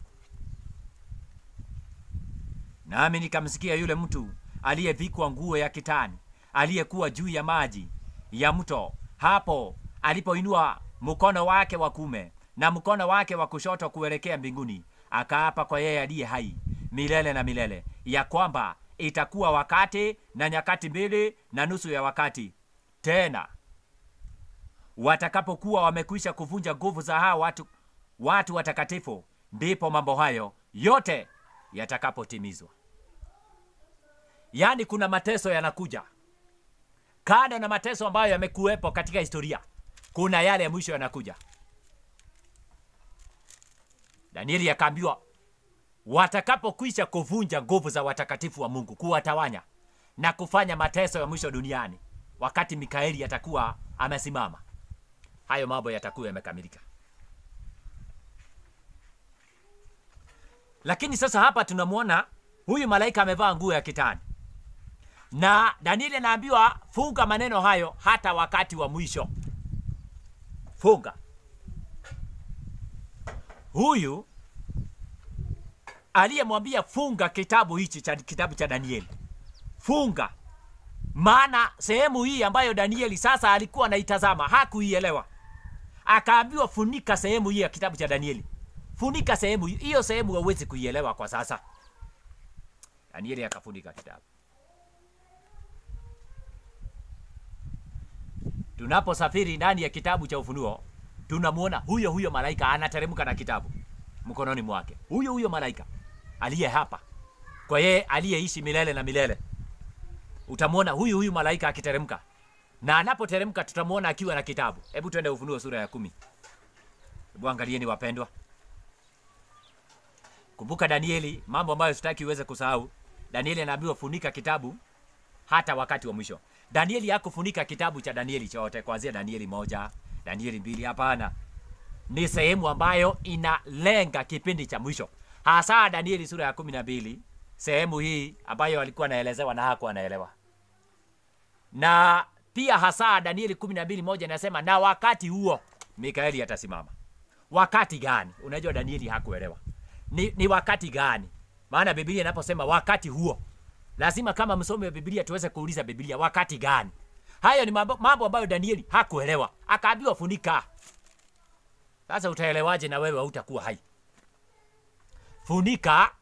Nami nikamsikia yule mtu aliyevikwa nguo ya kitani aliyekuwa juu ya maji ya mto hapo alipoinua mkono wake wa kume na mkono wake wa kushoto kuelekea mbinguni, akaapa kwa yeye aliye hai milele na milele, ya kwamba itakuwa wakati na nyakati mbili na nusu ya wakati tena, watakapokuwa wamekwisha kuvunja nguvu za hao watu, watu watakatifu, ndipo mambo hayo yote yatakapotimizwa. Yaani kuna mateso yanakuja kando na mateso ambayo yamekuwepo katika historia, kuna yale ya mwisho yanakuja. Danieli akaambiwa watakapokwisha kuvunja nguvu za watakatifu wa Mungu, kuwatawanya na kufanya mateso ya mwisho duniani, wakati Mikaeli atakuwa amesimama, hayo mambo yatakuwa yamekamilika. Lakini sasa hapa tunamwona huyu malaika amevaa nguo ya kitani na Danieli anaambiwa funga maneno hayo hata wakati wa mwisho. Funga. Huyu aliyemwambia funga kitabu hichi cha kitabu cha Danieli, funga, maana sehemu hii ambayo Danieli sasa alikuwa anaitazama hakuielewa, akaambiwa funika sehemu hii ya kitabu cha Danieli, funika sehemu hiyo. Sehemu hauwezi kuielewa kwa sasa. Danieli akafunika kitabu. Tunaposafiri ndani ya kitabu cha Ufunuo tunamwona huyo huyo malaika anateremka na kitabu mkononi mwake, huyo huyo malaika aliye hapa kwa yeye aliyeishi milele na milele. Utamwona huyu huyu malaika akiteremka, na anapoteremka tutamwona akiwa na kitabu. Hebu twende Ufunuo sura ya kumi. Hebu angalieni wapendwa, kumbuka Danieli, mambo ambayo sitaki uweze kusahau. Danieli anaambiwa funika kitabu hata wakati wa mwisho. Danieli hakufunika kitabu cha Danieli chote kuanzia Danieli moja, Danieli mbili. Hapana, ni sehemu ambayo inalenga kipindi cha mwisho, hasa Danieli sura ya kumi na mbili, sehemu hii ambayo alikuwa anaelezewa na hakuwa anaelewa, na pia hasa Danieli kumi na mbili moja inasema na wakati huo Mikaeli atasimama. Wakati gani? Unajua Danieli hakuelewa ni, ni wakati gani? Maana Biblia inaposema wakati huo lazima kama msomi wa Biblia tuweze kuuliza Biblia wakati gani. Hayo ni mambo, mambo ambayo Danieli hakuelewa, akaambiwa funika. Sasa utaelewaje na wewe hautakuwa hai? Funika.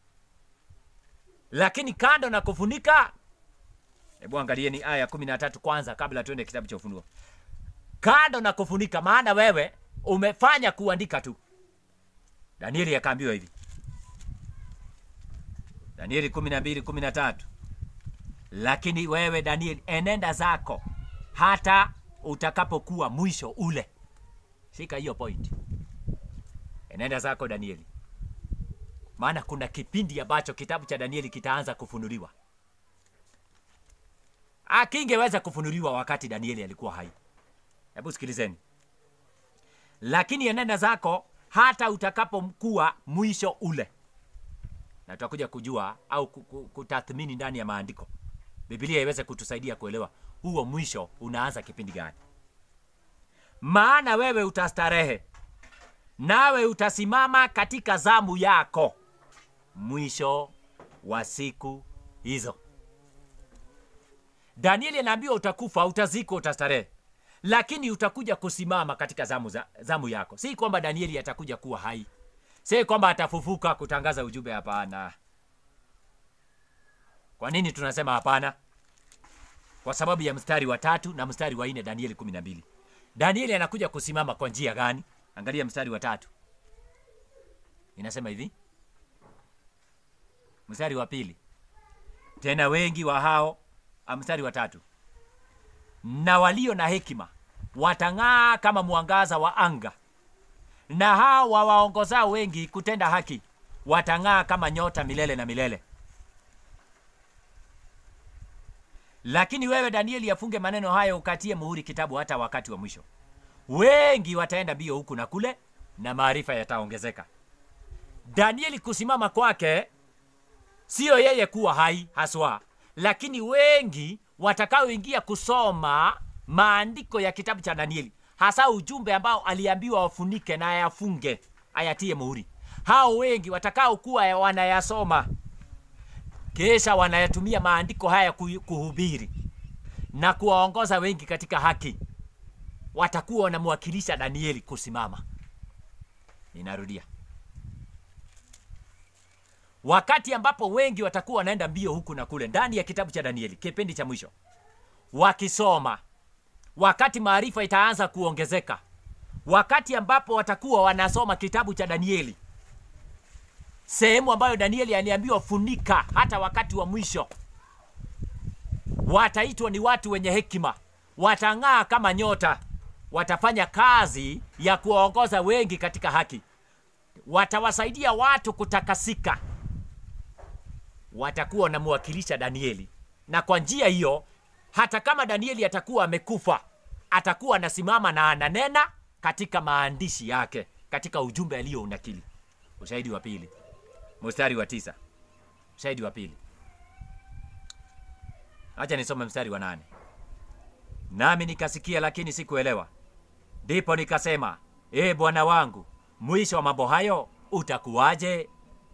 Lakini kando na kufunika, hebu angalieni aya kumi na tatu kwanza kabla tuende kitabu cha Ufunuo. Kando na kufunika, maana wewe umefanya kuandika tu. Danieli akaambiwa hivi Danieli 12 13. Lakini wewe Danieli, enenda zako hata utakapokuwa mwisho ule. Shika hiyo point, enenda zako Danieli, maana kuna kipindi ambacho kitabu cha Danieli kitaanza kufunuliwa. Akingeweza kufunuliwa wakati Danieli alikuwa hai. Hebu sikilizeni, lakini enenda zako hata utakapokuwa mwisho ule, na tutakuja kujua au ku- ku- kutathmini ndani ya maandiko, Biblia iweze kutusaidia kuelewa huo mwisho unaanza kipindi gani. Maana wewe utastarehe, nawe utasimama katika zamu yako mwisho wa siku hizo. Danieli anaambiwa utakufa, utazikwa, utastarehe, lakini utakuja kusimama katika zamu, za, zamu yako. Si kwamba Danieli atakuja kuwa hai, si kwamba atafufuka kutangaza ujumbe. Hapana. Kwa nini tunasema hapana? Kwa sababu ya mstari wa tatu na mstari wa nne Danieli kumi na mbili. Danieli anakuja kusimama kwa njia gani? Angalia mstari wa tatu, inasema hivi, mstari wa pili tena wengi wa hao ah, mstari wa tatu na walio na hekima watang'aa kama mwangaza wa anga, na hao wawaongozao wengi kutenda haki watang'aa kama nyota milele na milele. Lakini wewe Danieli, afunge maneno hayo, ukatie muhuri kitabu hata wakati wa mwisho. Wengi wataenda mbio huku na kule, na maarifa yataongezeka. Danieli kusimama kwake siyo yeye kuwa hai haswa, lakini wengi watakaoingia kusoma maandiko ya kitabu cha Danieli, hasa ujumbe ambao aliambiwa wafunike na ayafunge, ayatie muhuri. Hao wengi watakaokuwa wanayasoma kisha wanayatumia maandiko haya kuhu- kuhubiri na kuwaongoza wengi katika haki, watakuwa wanamwakilisha Danieli kusimama. Ninarudia, wakati ambapo wengi watakuwa wanaenda mbio huku na kule ndani ya kitabu cha Danieli, kipindi cha mwisho, wakisoma, wakati maarifa itaanza kuongezeka, wakati ambapo watakuwa wanasoma kitabu cha Danieli, sehemu ambayo Danieli aliambiwa funika hata wakati wa mwisho, wataitwa ni watu wenye hekima, watang'aa kama nyota, watafanya kazi ya kuwaongoza wengi katika haki, watawasaidia watu kutakasika, watakuwa wanamwakilisha Danieli, na kwa njia hiyo, hata kama Danieli atakuwa amekufa, atakuwa anasimama na ananena katika maandishi yake, katika ujumbe aliyounakili. Ushahidi wa pili, mstari wa tisa. Ushahidi wa pili, acha nisome mstari wa nane. Nami nikasikia, lakini sikuelewa. Ndipo nikasema, ee Bwana wangu, mwisho wa mambo hayo utakuwaje?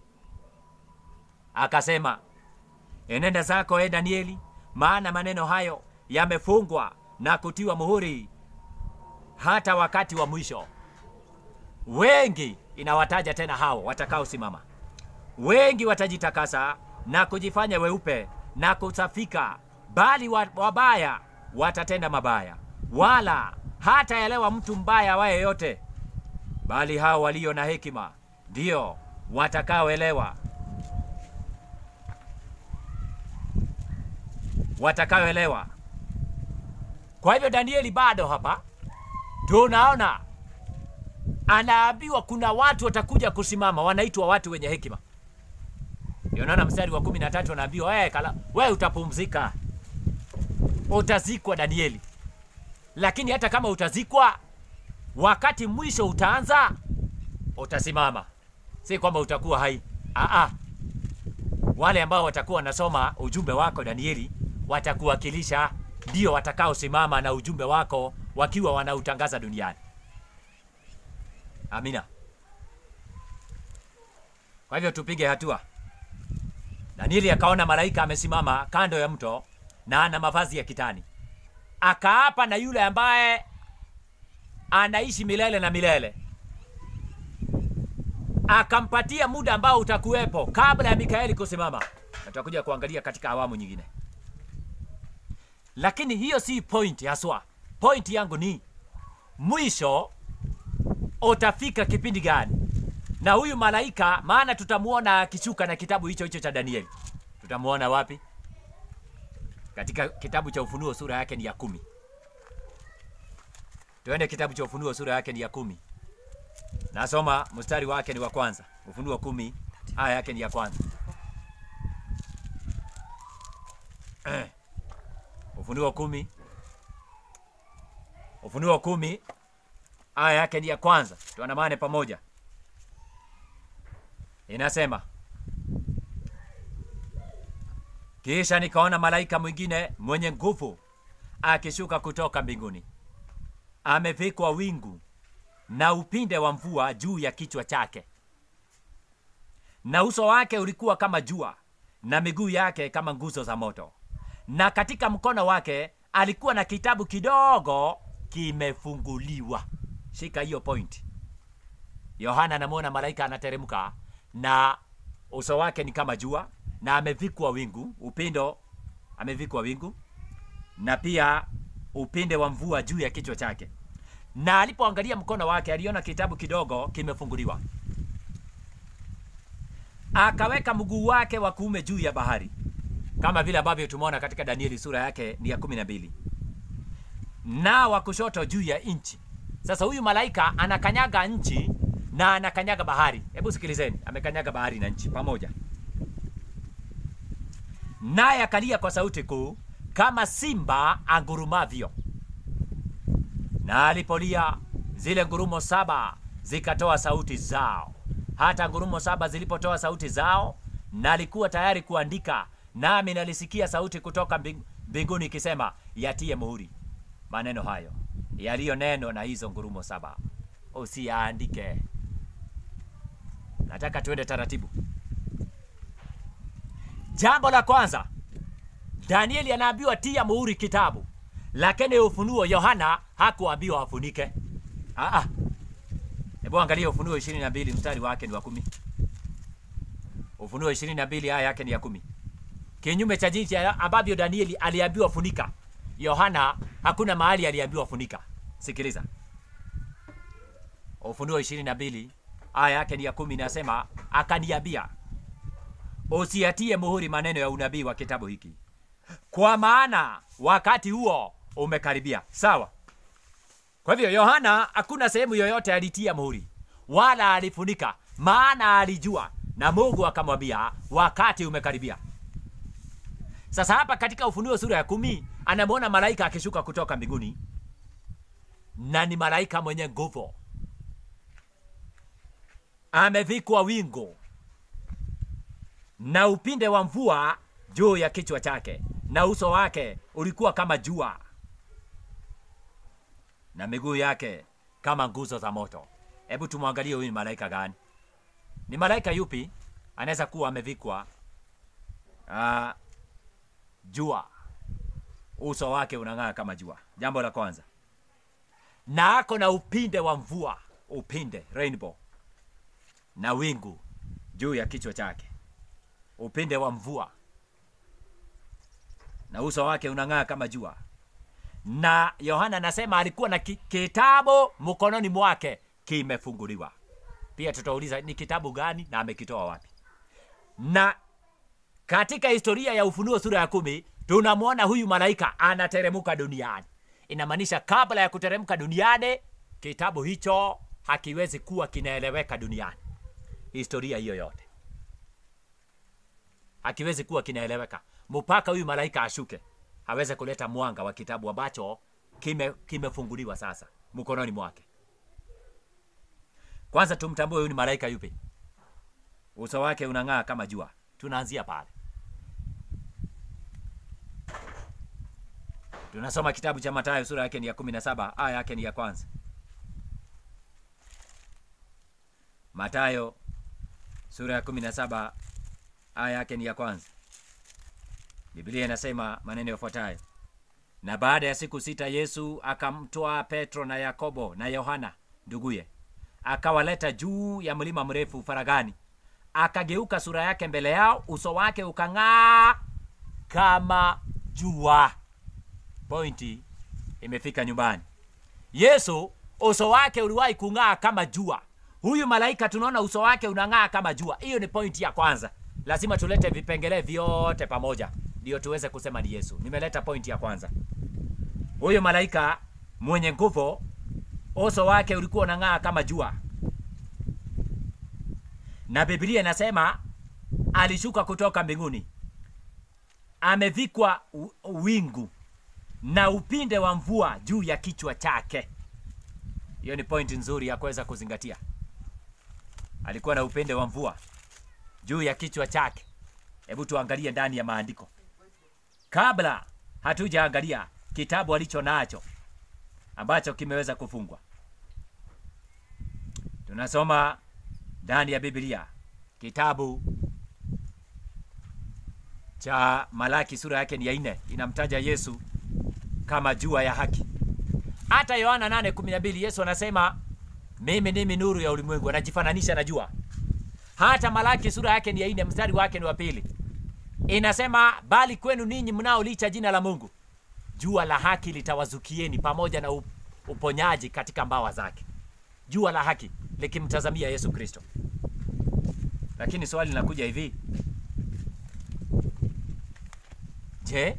Akasema, enenda zako, e Danieli, maana maneno hayo yamefungwa na kutiwa muhuri hata wakati wa mwisho. Wengi inawataja tena hao watakaosimama, wengi watajitakasa na kujifanya weupe na kusafika, bali wa- wabaya watatenda mabaya, wala hataelewa mtu mbaya awaye yote, bali hao walio na hekima ndio watakaoelewa watakaoelewa. Kwa hivyo Danieli bado hapa tunaona anaambiwa kuna watu watakuja kusimama, wanaitwa watu wenye hekima. Ndio naona mstari wa kumi na tatu anaambiwa wewe kala wewe utapumzika, utazikwa Danieli. Lakini hata kama utazikwa, wakati mwisho utaanza, utasimama, si kwamba utakuwa hai. Aa, wale ambao watakuwa wanasoma ujumbe wako Danieli watakuwakilisha, ndio watakaosimama na ujumbe wako wakiwa wanautangaza duniani. Amina. Kwa hivyo tupige hatua. Danieli akaona malaika amesimama kando ya mto na ana mavazi ya kitani, akaapa na yule ambaye anaishi milele na milele, akampatia muda ambao utakuwepo kabla ya Mikaeli kusimama, na tutakuja kuangalia katika awamu nyingine. Lakini hiyo si point haswa. Point yangu ni mwisho utafika kipindi gani na huyu malaika maana tutamuona akishuka na kitabu hicho hicho cha danieli tutamuona wapi katika kitabu cha ufunuo sura yake ni ya kumi tuende kitabu cha ufunuo sura yake ni ya kumi nasoma mstari wake ni wa kwanza ufunuo kumi aya yake ni ya kwanza Eh. ufunuo kumi ufunuo kumi aya yake ni ya kwanza tuandamane pamoja inasema kisha nikaona malaika mwingine mwenye nguvu akishuka kutoka mbinguni amevikwa wingu na upinde wa mvua juu ya kichwa chake na uso wake ulikuwa kama jua na miguu yake kama nguzo za moto na katika mkono wake alikuwa na kitabu kidogo kimefunguliwa shika hiyo point yohana anamwona malaika anateremka na uso wake ni kama jua na amevikwa wingu upindo amevikwa wingu na pia upinde wa mvua juu ya kichwa chake na alipoangalia mkono wake aliona kitabu kidogo kimefunguliwa akaweka mguu wake wa kuume juu ya bahari kama vile ambavyo tumeona katika danieli sura yake ni ya kumi na mbili na wa kushoto juu ya nchi sasa huyu malaika anakanyaga nchi na anakanyaga bahari hebu sikilizeni amekanyaga bahari na nchi pamoja naye akalia kwa sauti kuu kama simba angurumavyo na alipolia zile ngurumo saba zikatoa sauti zao hata ngurumo saba zilipotoa sauti zao nalikuwa tayari kuandika nami nalisikia sauti kutoka mbing- mbinguni ikisema yatie muhuri maneno hayo yaliyo neno na hizo ngurumo saba usiyaandike nataka tuende taratibu jambo la kwanza danieli anaambiwa tia muhuri kitabu lakini ufunuo yohana hakuambiwa afunike Aa. hebu angalia ufunuo ishirini na mbili mstari wake ni wa kumi ufunuo ishirini na mbili aya yake ni ya kumi kinyume cha jinsi ambavyo danieli aliambiwa funika yohana hakuna mahali aliambiwa funika sikiliza ufunuo ishirini na mbili aya yake ni ya kumi inasema akaniambia usiatie muhuri maneno ya unabii wa kitabu hiki kwa maana wakati huo umekaribia sawa kwa hivyo yohana hakuna sehemu yoyote alitia muhuri wala alifunika maana alijua na mungu akamwambia wakati umekaribia sasa hapa katika ufunuo sura ya kumi anamwona malaika akishuka kutoka mbinguni na ni malaika mwenye nguvu amevikwa wingu na upinde wa mvua juu ya kichwa chake na uso wake ulikuwa kama jua na miguu yake kama nguzo za moto hebu tumwangalie huyu ni malaika gani ni malaika yupi anaweza kuwa amevikwa uh, jua uso wake unang'aa kama jua jambo la kwanza na ako na upinde wa mvua upinde rainbow na wingu juu ya kichwa chake upinde wa mvua na uso wake unang'aa kama jua na yohana anasema alikuwa na ki- kitabu mkononi mwake kimefunguliwa pia tutauliza ni kitabu gani na amekitoa wapi na katika historia ya ufunuo sura ya kumi tunamwona huyu malaika anateremuka duniani inamaanisha kabla ya kuteremka duniani kitabu hicho hakiwezi kuwa kinaeleweka duniani historia hiyo yote hakiwezi kuwa kinaeleweka mpaka huyu malaika ashuke aweze kuleta mwanga wa kitabu ambacho kime kimefunguliwa sasa mkononi mwake kwanza tumtambue huyu ni malaika yupi uso wake unang'aa kama jua tunaanzia pale tunasoma kitabu cha matayo sura yake ni ya kumi na saba aya yake ni ya kwanza matayo sura ya kumi na saba aya yake ni ya kwanza biblia inasema maneno yafuatayo na baada ya siku sita yesu akamtwaa petro na yakobo na yohana nduguye akawaleta juu ya mlima mrefu faragani akageuka sura yake mbele yao uso wake ukang'aa kama jua pointi imefika nyumbani yesu uso wake uliwahi kung'aa kama jua huyu malaika tunaona uso wake unang'aa kama jua hiyo ni pointi ya kwanza lazima tulete vipengele vyote pamoja ndio tuweze kusema ni yesu nimeleta pointi ya kwanza huyu malaika mwenye nguvu uso wake ulikuwa unang'aa kama jua na biblia inasema alishuka kutoka mbinguni amevikwa u- wingu na upinde wa mvua juu ya kichwa chake hiyo ni pointi nzuri ya kuweza kuzingatia alikuwa na upinde wa mvua juu ya kichwa chake hebu tuangalie ndani ya maandiko kabla hatujaangalia kitabu alicho nacho ambacho kimeweza kufungwa tunasoma ndani ya biblia kitabu cha malaki sura yake ni ya nne inamtaja yesu kama jua ya haki hata yohana 8:12 yesu anasema mimi ndimi nuru ya ulimwengu anajifananisha na jua hata malaki sura yake ni ya nne mstari wake ni wa pili inasema bali kwenu ninyi mnaolicha jina la mungu jua la haki litawazukieni pamoja na up- uponyaji katika mbawa zake jua la haki likimtazamia yesu kristo lakini swali linakuja hivi je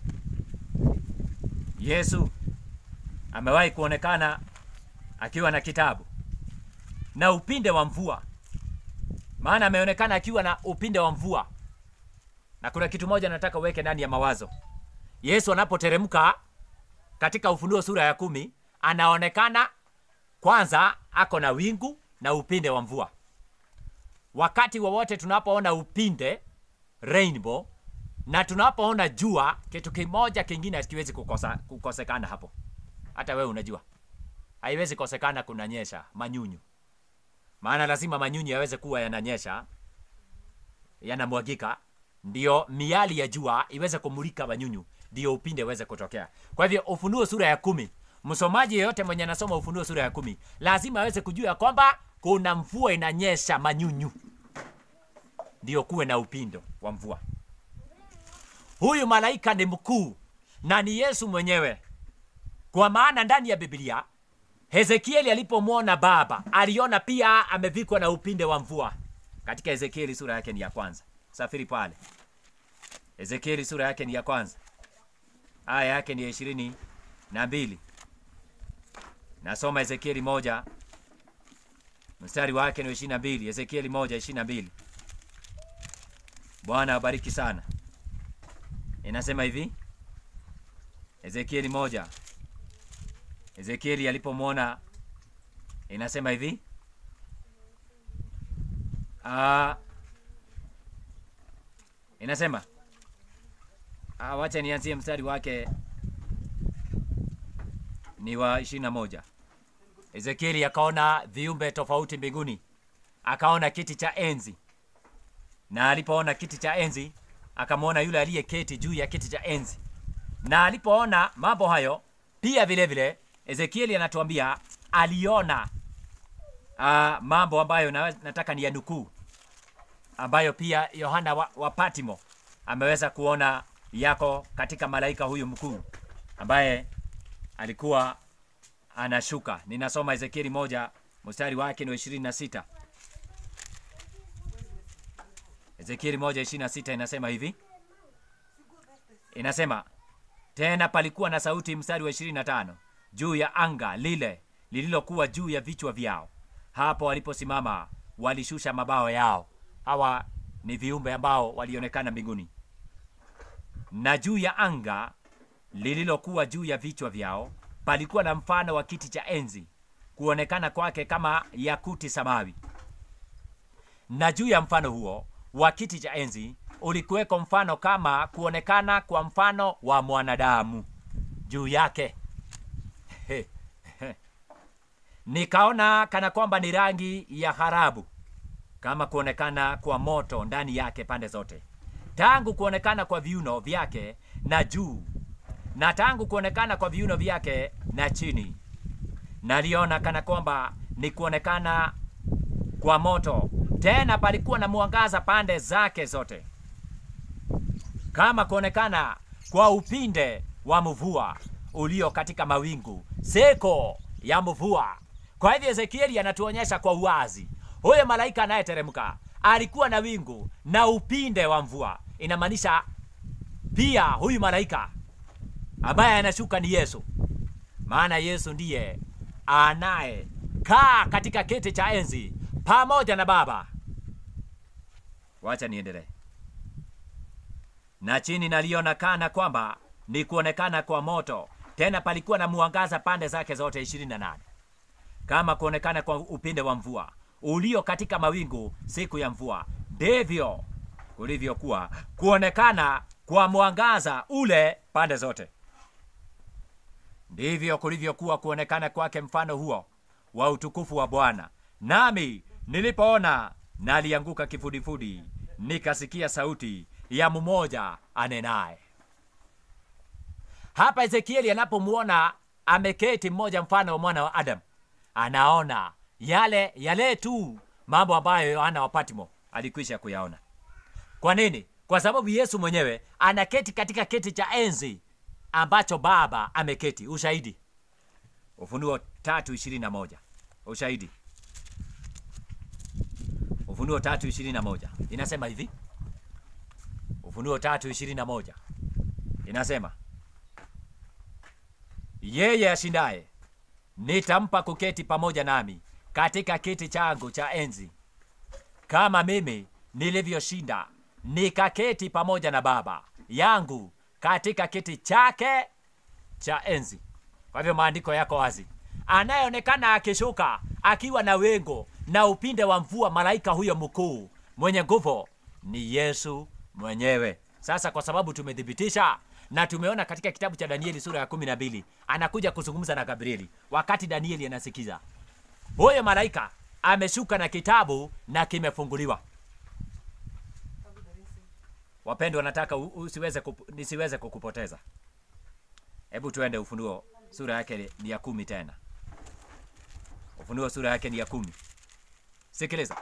yesu amewahi kuonekana akiwa na kitabu na upinde wa mvua maana ameonekana akiwa na upinde wa mvua na kuna kitu moja nataka uweke ndani ya mawazo yesu anapoteremka katika ufunuo sura ya kumi anaonekana kwanza ako na wingu na upinde wa mvua wakati wowote tunapoona upinde rainbow na tunapoona jua kitu kimoja kingine hakiwezi kukosa, kukosekana hapo hata wewe unajua haiwezi kosekana kunanyesha manyunyu maana lazima manyunyu yaweze kuwa yananyesha yanamwagika ndio miali ya jua iweze kumulika manyunyu ndio upinde uweze kutokea kwa hivyo ufunuo sura ya kumi msomaji yeyote mwenye anasoma ufunuo sura ya kumi lazima aweze kujua ya kwamba kuna mvua inanyesha manyunyu ndio kuwe na upindo wa mvua huyu malaika ni mkuu na ni yesu mwenyewe kwa maana ndani ya biblia hezekieli alipomwona baba aliona pia amevikwa na upinde wa mvua katika ezekieli sura yake ni ya kwanza safiri pale ezekieli sura yake ni ya kwanza aya yake ni ya ishirini na mbili nasoma ezekieli moja mstari wake ni wa ishirini na mbili ezekieli moja ishirini na mbili bwana abariki sana inasema hivi ezekieli moja ezekieli alipomwona inasema hivi Ah, inasema ah, wacha nianzie mstari wake ni wa ishirini na moja ezekieli akaona viumbe tofauti mbinguni akaona kiti cha enzi na alipoona kiti cha enzi akamwona yule aliyeketi juu ya kiti cha enzi na alipoona mambo hayo pia vile vile ezekieli anatuambia aliona uh, mambo ambayo na, nataka ni ya nukuu ambayo pia yohana wa, wa patimo ameweza kuona yako katika malaika huyu mkuu ambaye alikuwa anashuka ninasoma ezekieli moja mstari wake ni wa ishirini na sita ezekieli moja ishirini na sita inasema hivi inasema tena palikuwa na sauti mstari wa ishirini na tano juu ya anga lile lililokuwa juu ya vichwa vyao hapo waliposimama walishusha mabawa yao hawa ni viumbe ambao walionekana mbinguni na juu ya anga lililokuwa juu ya vichwa vyao palikuwa na mfano wa kiti cha enzi kuonekana kwake kama yakuti samawi na juu ya mfano huo wa kiti cha enzi ulikuweko mfano kama kuonekana kwa mfano wa mwanadamu juu yake nikaona kana kwamba ni rangi ya harabu kama kuonekana kwa moto ndani yake pande zote tangu kuonekana kwa viuno vyake na juu na tangu kuonekana kwa viuno vyake na chini naliona kana kwamba ni kuonekana kwa moto tena palikuwa na mwangaza pande zake zote kama kuonekana kwa upinde wa mvua ulio katika mawingu seko ya mvua kwa hivyo ezekieli anatuonyesha kwa uwazi huyo malaika anayeteremka alikuwa na wingu na upinde wa mvua inamaanisha pia huyu malaika ambaye anashuka ni yesu maana yesu ndiye anayekaa katika kiti cha enzi pamoja na baba wacha niendelee na chini naliona kana kwamba ni kuonekana kwa moto tena palikuwa na mwangaza pande zake zote 28 kama kuonekana kwa upinde wa mvua ulio katika mawingu siku ya mvua ndivyo kulivyokuwa kuonekana kwa mwangaza ule pande zote ndivyo kulivyokuwa kuonekana kwake mfano huo wa utukufu wa bwana nami nilipoona nalianguka kifudifudi nikasikia sauti ya mmoja anenaye hapa ezekieli anapomwona ameketi mmoja mfano wa mwana wa adamu anaona yale yale tu mambo ambayo yohana wa patmo alikwisha kuyaona kwa nini kwa sababu yesu mwenyewe anaketi katika kiti cha enzi ambacho baba ameketi ushahidi ufunuo tatu ishirini na moja ushahidi ufunuo tatu ishirini na moja inasema hivi ufunuo tatu ishirini na moja inasema yeye ashindaye nitampa kuketi pamoja nami katika kiti changu cha enzi kama mimi nilivyoshinda nikaketi pamoja na baba yangu katika kiti chake cha enzi kwa hivyo maandiko yako wazi anayeonekana akishuka akiwa na wengo na upinde wa mvua malaika huyo mkuu mwenye nguvu ni yesu mwenyewe sasa kwa sababu tumethibitisha na tumeona katika kitabu cha danieli sura ya kumi na mbili anakuja kuzungumza na gabrieli wakati danieli anasikiza huyo malaika ameshuka na kitabu na kimefunguliwa wapendwa nataka u- usiweze kup, nisiweze kukupoteza hebu tuende ufunuo sura yake ni ya kumi tena ufunuo sura yake ni ya kumi sikiliza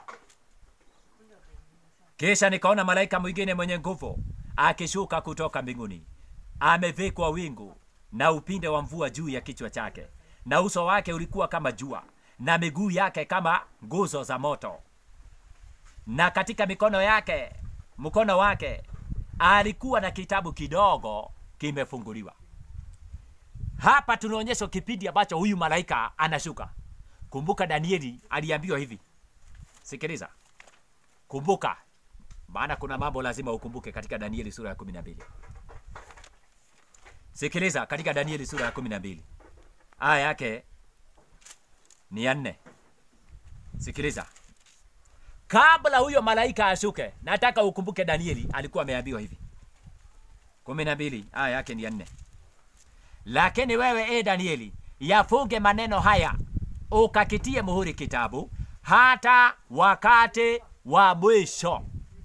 kisha nikaona malaika mwingine mwenye nguvu akishuka kutoka mbinguni amevikwa wingu na upinde wa mvua juu ya kichwa chake na uso wake ulikuwa kama jua na miguu yake kama nguzo za moto na katika mikono yake mkono wake alikuwa na kitabu kidogo kimefunguliwa hapa tunaonyeshwa kipindi ambacho huyu malaika anashuka kumbuka danieli aliambiwa hivi sikiliza kumbuka maana kuna mambo lazima ukumbuke katika danieli sura ya kumi na mbili sikiliza katika danieli sura ya kumi na mbili aya yake ni ya nne sikiliza kabla huyo malaika ashuke nataka ukumbuke danieli alikuwa ameambiwa hivi kumi na mbili aya yake ni ya nne lakini wewe e danieli yafunge maneno haya ukakitie muhuri kitabu hata wakati wa mwisho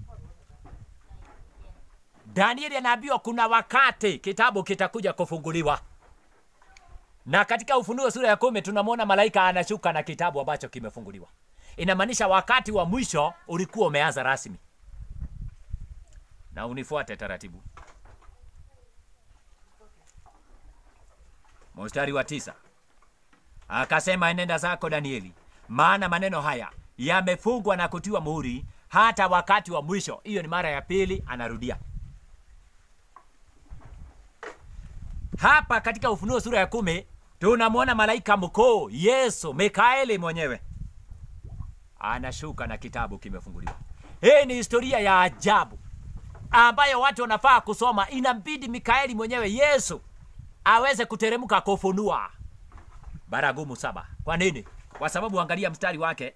danieli anaambiwa kuna wakati kitabu kitakuja kufunguliwa na katika ufunuo sura ya kumi tunamwona malaika anashuka na kitabu ambacho kimefunguliwa inamaanisha wakati wa mwisho ulikuwa umeanza rasmi na unifuate taratibu mstari wa tisa akasema enenda zako danieli maana maneno haya yamefungwa na kutiwa muhuri hata wakati wa mwisho hiyo ni mara ya pili anarudia hapa katika ufunuo sura ya kumi tunamwona malaika mkuu yesu mikaeli mwenyewe anashuka na kitabu kimefunguliwa hii ni historia ya ajabu ambayo watu wanafaa kusoma inambidi mikaeli mwenyewe yesu aweze kuteremka kufunua baragumu saba kwa nini kwa sababu angalia mstari wake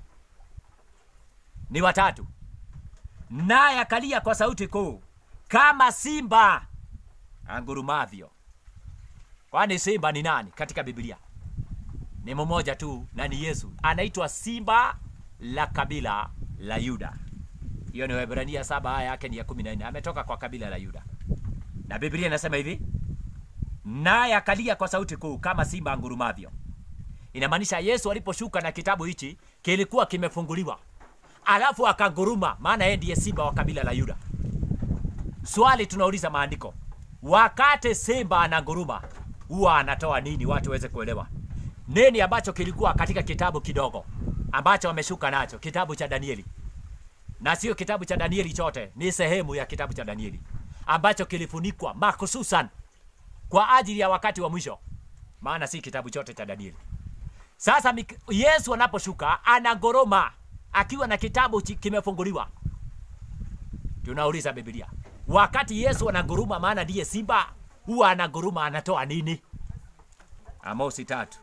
ni watatu naye akalia kwa sauti kuu kama simba angurumavyo kwani simba ni nani katika biblia ni mmoja tu na ni yesu anaitwa simba la kabila la yuda hiyo ni wahibrania saba aya yake ni ya kumi na nne ametoka kwa kabila la yuda na biblia inasema hivi naye akalia kwa sauti kuu kama simba angurumavyo inamaanisha yesu aliposhuka na kitabu hichi kilikuwa kimefunguliwa alafu akanguruma maana yeye ndiye simba wa kabila la yuda swali tunauliza maandiko wakati simba ananguruma huwa anatoa nini watu waweze kuelewa nini ambacho kilikuwa katika kitabu kidogo ambacho ameshuka nacho, kitabu cha Danieli, na sio kitabu cha Danieli chote, ni sehemu ya kitabu cha Danieli ambacho kilifunikwa makususan kwa ajili ya wakati wa mwisho, maana si kitabu chote cha Danieli. Sasa Mik- Yesu anaposhuka anagoroma akiwa na kitabu chi- kimefunguliwa. Tunauliza Biblia, wakati Yesu anaguruma, maana ndiye simba, huwa anaguruma, anatoa nini? Amosi tatu.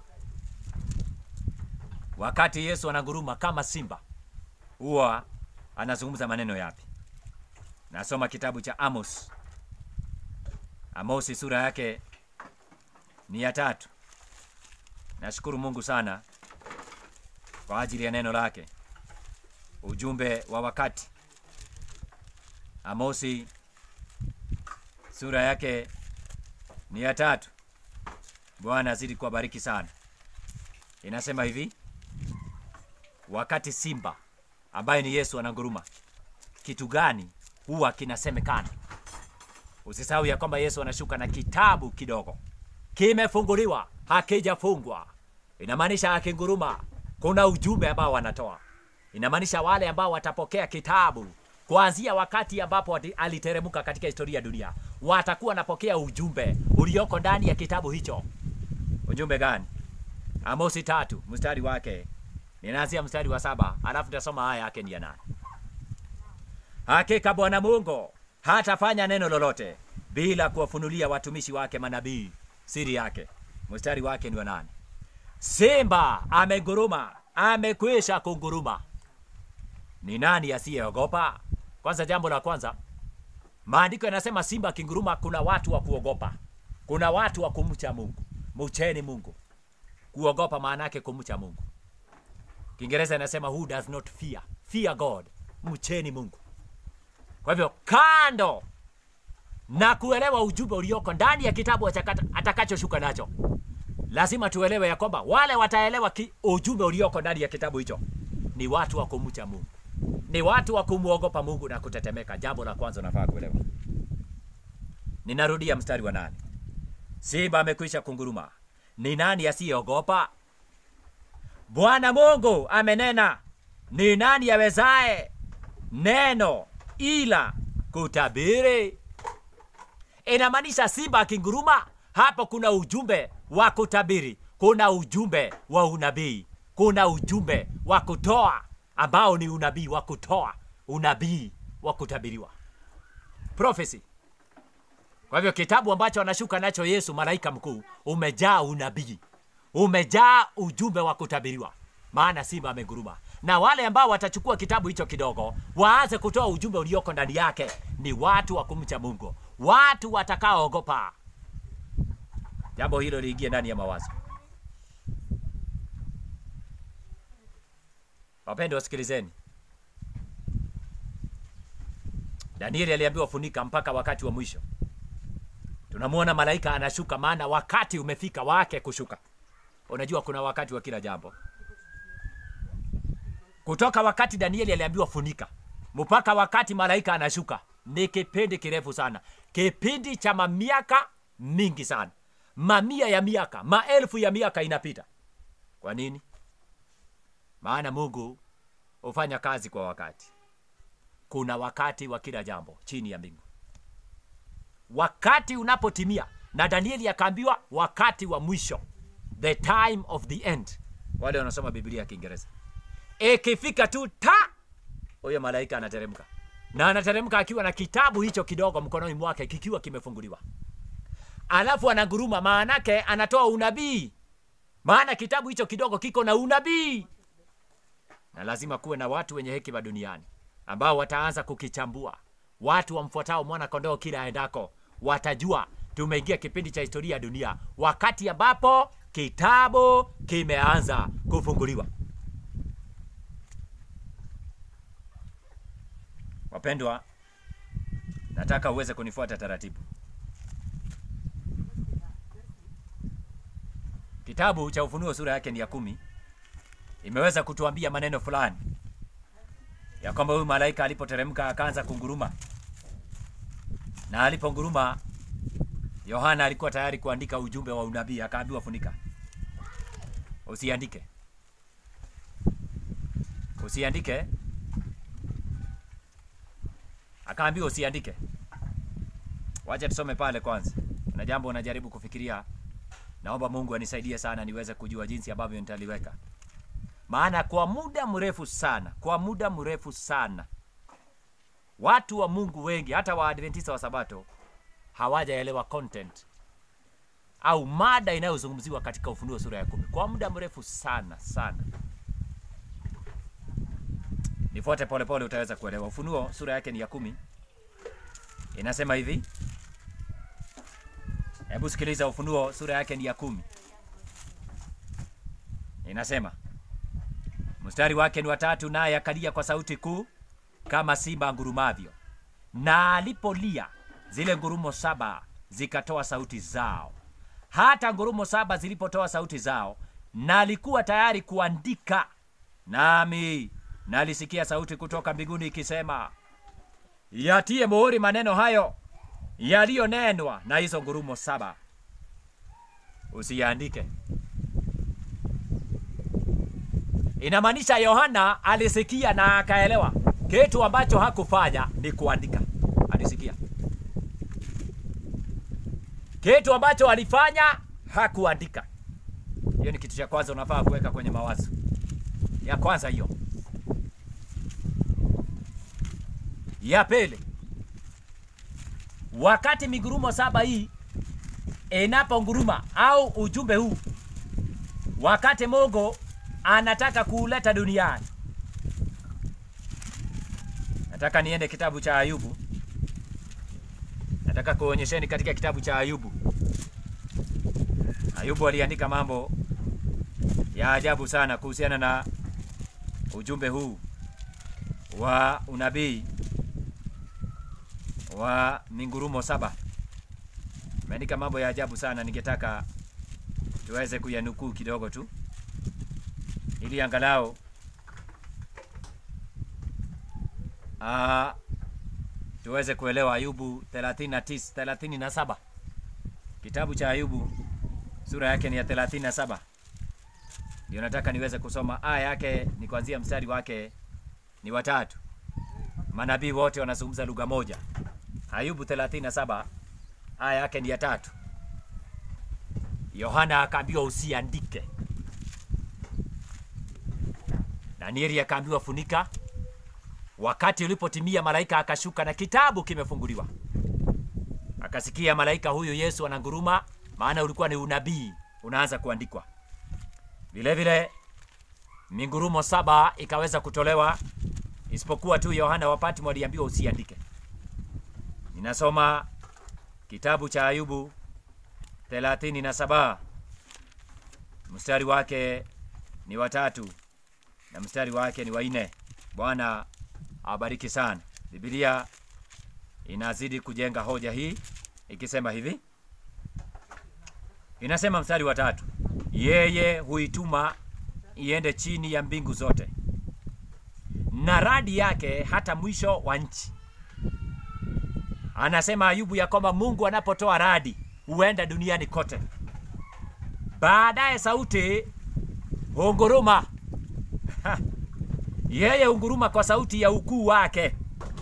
Wakati Yesu anaguruma kama simba, huwa anazungumza maneno yapi? Nasoma kitabu cha Amos. Amosi sura yake ni ya tatu. Nashukuru Mungu sana kwa ajili ya neno lake, ujumbe wa wakati. Amosi sura yake ni ya tatu. Bwana azidi kuwabariki sana. Inasema hivi, wakati simba ambaye ni Yesu ananguruma, kitu gani huwa kinasemekana? Usisahau ya kwamba Yesu anashuka na kitabu kidogo kimefunguliwa, hakijafungwa. Inamaanisha akinguruma, kuna ujumbe ambao wanatoa. Inamaanisha wale ambao watapokea kitabu kuanzia wakati ambapo ati- aliteremka katika historia ya dunia, watakuwa wanapokea ujumbe ulioko ndani ya kitabu hicho. Ujumbe gani? Amosi tatu mstari wake, ninaanzia mstari wa saba alafu nitasoma haya yake ni ya nane. Hakika Bwana Mungu hatafanya neno lolote bila kuwafunulia watumishi wake manabii siri yake. Mstari wake ni wa nane. Simba ameguruma, amekwisha kunguruma. Ni nani asiyeogopa? Kwanza, jambo la kwanza, maandiko yanasema simba akinguruma, kuna watu wa kuogopa, kuna watu wa kumcha Mungu. Mcheni Mungu. Kuogopa maana yake kumcha Mungu. Kiingereza inasema who does not fear, fear God. Mcheni Mungu. Kwa hivyo kando na kuelewa ujumbe ulioko ndani ya kitabu achakata- atakachoshuka nacho, lazima tuelewe ya kwamba wale wataelewa ki, ujumbe ulioko ndani ya kitabu hicho ni watu wa kumcha Mungu, ni watu wa kumwogopa Mungu na kutetemeka. Jambo la kwanza unafaa kuelewa. Ninarudia mstari wa nane. Simba amekwisha kunguruma, ni nani asiyeogopa? Bwana Mungu amenena, ni nani awezaye neno ila kutabiri? Inamaanisha simba akinguruma, hapo kuna ujumbe wa kutabiri, kuna ujumbe wa unabii, kuna ujumbe wa kutoa ambao ni unabii wa kutoa, unabii wa kutabiriwa, prophecy. Kwa hivyo kitabu ambacho anashuka nacho Yesu malaika mkuu umejaa unabii, umejaa ujumbe wa kutabiriwa, maana simba ameguruma. Na wale ambao watachukua kitabu hicho kidogo waanze kutoa ujumbe ulioko ndani yake ni watu wa kumcha Mungu, watu watakaoogopa. Jambo hilo liingie ndani ya mawazo. Wapendwa, wasikilizeni. Danieli aliambiwa funika mpaka wakati wa mwisho. Tunamwona malaika anashuka, maana wakati umefika wake kushuka. Unajua kuna wakati wa kila jambo. Kutoka wakati Danieli aliambiwa funika mpaka wakati malaika anashuka ni kipindi kirefu sana, kipindi cha mamiaka mingi sana, mamia ya miaka, maelfu ya miaka inapita. Kwa nini? Maana Mungu hufanya kazi kwa wakati. Kuna wakati wa kila jambo chini ya mbingu. Wakati unapotimia, na Danieli akaambiwa wakati wa mwisho, the time of the end. Wale wanasoma Biblia ya Kiingereza, ikifika tu ta, huyo malaika anateremka, na anateremka akiwa na kitabu hicho kidogo mkononi mwake kikiwa kimefunguliwa, alafu anaguruma, maanake anatoa unabii, maana kitabu hicho kidogo kiko na unabii na lazima kuwe na watu wenye hekima duniani ambao wataanza kukichambua. Watu wamfuatao mwana kondoo kila aendako watajua tumeingia kipindi cha historia ya dunia, wakati ambapo kitabu kimeanza kufunguliwa. Wapendwa, nataka uweze kunifuata taratibu. Kitabu cha Ufunuo sura yake ni ya kumi imeweza kutuambia maneno fulani ya kwamba huyu malaika alipoteremka akaanza kunguruma, na aliponguruma, Yohana alikuwa tayari kuandika ujumbe wa unabii, akaambiwa funika, usiandike. usiandike. Akaambiwa usiandike. Wacha tusome pale kwanza. Na jambo unajaribu kufikiria. Naomba Mungu anisaidie sana niweze kujua jinsi ambavyo nitaliweka. Maana kwa muda mrefu sana, kwa muda mrefu sana watu wa Mungu wengi hata Waadventista wa Sabato hawajaelewa content au mada inayozungumziwa katika Ufunuo sura ya kumi kwa muda mrefu sana sana. Nifuate polepole, utaweza kuelewa. Ufunuo sura yake ni ya kumi, inasema hivi. Hebu sikiliza, Ufunuo sura yake ni ya kumi, inasema mstari wake ni watatu, naye akalia kwa sauti kuu kama simba ngurumavyo, na alipolia zile ngurumo saba zikatoa sauti zao. Hata ngurumo saba zilipotoa sauti zao, nalikuwa tayari kuandika, nami nalisikia sauti kutoka mbinguni ikisema, yatie muhuri maneno hayo yaliyonenwa na hizo ngurumo saba, usiyaandike. Inamaanisha Yohana alisikia na akaelewa kitu ambacho hakufanya ni kuandika. Alisikia kitu ambacho alifanya hakuandika. Hiyo ni kitu cha kwanza unafaa kuweka kwenye mawazo ya kwanza hiyo. Ya pili, wakati migurumo saba hii inaponguruma au ujumbe huu, wakati Mungu anataka kuuleta duniani, nataka niende kitabu cha Ayubu. Nataka kuonyesheni katika kitabu cha Ayubu. Ayubu aliandika mambo ya ajabu sana kuhusiana na ujumbe huu wa unabii wa mingurumo saba. Ameandika mambo ya ajabu sana, ningetaka tuweze kuyanukuu kidogo tu ili angalau ah, tuweze kuelewa Ayubu 39 37. Kitabu cha Ayubu sura yake ni ya 37. Ndio nataka niweze kusoma aya yake ni kuanzia mstari wake ni watatu. Manabii wote wanazungumza lugha moja. Ayubu 37 aya yake ni ya tatu. Yohana akaambiwa usiandike. Danieli akaambiwa funika. Wakati ulipotimia, malaika akashuka na kitabu kimefunguliwa. Akasikia malaika huyu Yesu ananguruma, maana ulikuwa ni unabii unaanza kuandikwa. Vile vile mingurumo saba ikaweza kutolewa, isipokuwa tu Yohana wa Patmo aliambiwa usiandike. Ninasoma kitabu cha Ayubu 37 mstari wake ni watatu na mstari wake ni wanne. Bwana awabariki sana. Biblia inazidi kujenga hoja hii ikisema hivi, inasema mstari wa tatu, yeye huituma iende chini ya mbingu zote, na radi yake hata mwisho wa nchi. Anasema Ayubu ya kwamba Mungu anapotoa radi huenda duniani kote. Baadaye sauti hunguruma yeye hunguruma kwa sauti ya ukuu wake,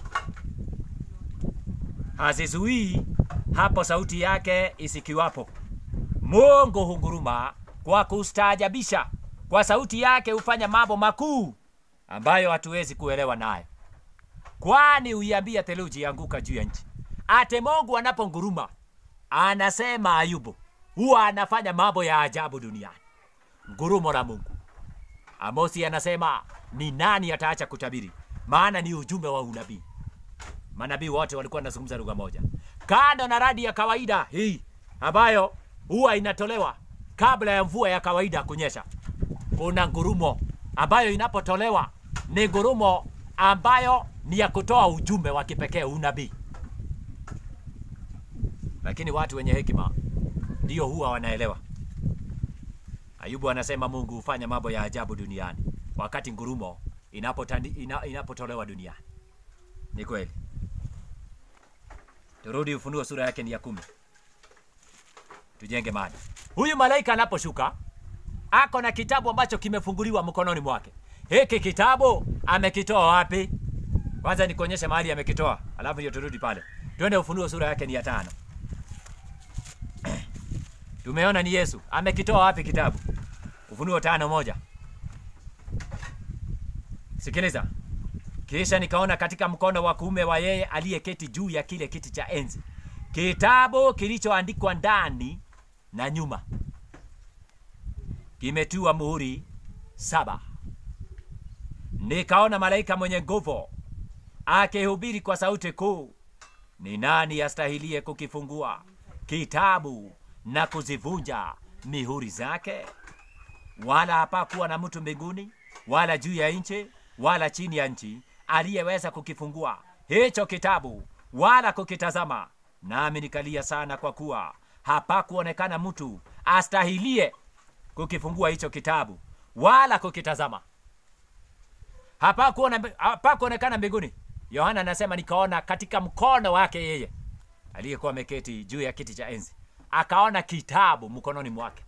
hazizuii hapo sauti yake isikiwapo. Mungu hunguruma kwa kustaajabisha, kwa sauti yake hufanya mambo makuu ambayo hatuwezi kuelewa nayo, kwani huiambia theluji anguka juu ya nchi. Ate Mungu anaponguruma, anasema Ayubu huwa anafanya mambo ya ajabu duniani. Ngurumo la Mungu. Amosi anasema ni nani ataacha kutabiri? Maana ni ujumbe wa unabii. Manabii wote walikuwa wanazungumza lugha moja, kando na radi ya kawaida hii ambayo huwa inatolewa kabla ya mvua ya kawaida kunyesha. Kuna ngurumo ambayo inapotolewa ni ngurumo ambayo ni ya kutoa ujumbe wa kipekee, unabii. Lakini watu wenye hekima ndio huwa wanaelewa. Ayubu anasema Mungu hufanya mambo ya ajabu duniani wakati ngurumo inapotandi, ina, inapotolewa duniani. Ni kweli. Turudi Ufunuo sura yake ni ya kumi, tujenge mada. Huyu malaika anaposhuka ako na kitabu ambacho kimefunguliwa mkononi mwake. hiki kitabu amekitoa wapi? Kwanza nikuonyeshe mahali amekitoa, alafu ndio turudi pale. Twende Ufunuo sura yake ni ya tano. Tumeona ni Yesu amekitoa wapi kitabu? Ufunuo tano moja. Sikiliza. Kisha nikaona katika mkono wa kuume wa yeye aliyeketi juu ya kile kiti cha enzi kitabu kilichoandikwa ndani na nyuma, kimetiwa muhuri saba. Nikaona malaika mwenye nguvu akihubiri kwa sauti kuu, ni nani astahilie kukifungua kitabu na kuzivunja mihuri zake? Wala hapakuwa na mtu mbinguni wala juu ya nchi wala chini ya nchi aliyeweza kukifungua hicho kitabu wala kukitazama. Nami nikalia sana, kwa kuwa hapakuonekana mtu astahilie kukifungua hicho kitabu wala kukitazama. Hapakuona- hapakuonekana mbinguni. Yohana anasema nikaona katika mkono wake yeye aliyekuwa ameketi juu ya kiti cha enzi, akaona kitabu mkononi mwake,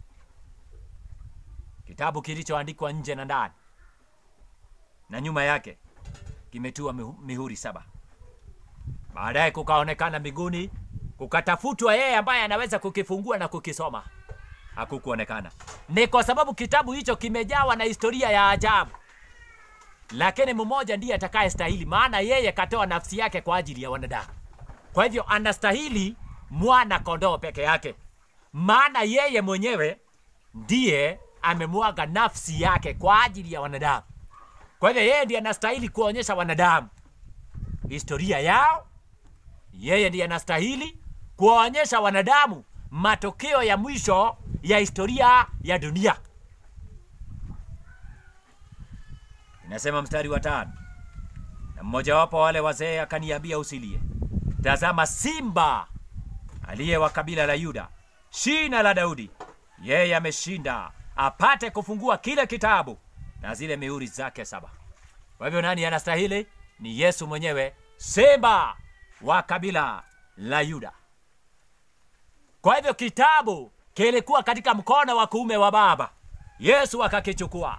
kitabu kilichoandikwa nje na ndani na nyuma yake kimetiwa mihu- mihuri saba. Baadaye kukaonekana mbinguni, kukatafutwa yeye ambaye anaweza kukifungua na kukisoma. Hakukuonekana. Ni kwa sababu kitabu hicho kimejawa na historia ya ajabu, lakini mmoja ndiye atakayestahili, maana yeye katoa nafsi yake kwa ajili ya wanadamu. Kwa hivyo anastahili mwana kondoo peke yake, maana yeye mwenyewe ndiye amemwaga nafsi yake kwa ajili ya wanadamu. Kwa hivyo yeye ndiye anastahili kuonyesha wanadamu historia yao. Yeye ndiye anastahili kuwaonyesha wanadamu matokeo ya mwisho ya historia ya dunia. Inasema mstari wa tano, na mmojawapo wa wale wazee akaniambia, usilie, tazama, simba aliye wa kabila la Yuda, shina la Daudi, yeye ameshinda apate kufungua kile kitabu na zile mihuri zake saba. Kwa hivyo nani anastahili? Ni Yesu mwenyewe, simba wa kabila la Yuda. Kwa hivyo kitabu kilikuwa katika mkono wa kuume wa Baba, Yesu akakichukua.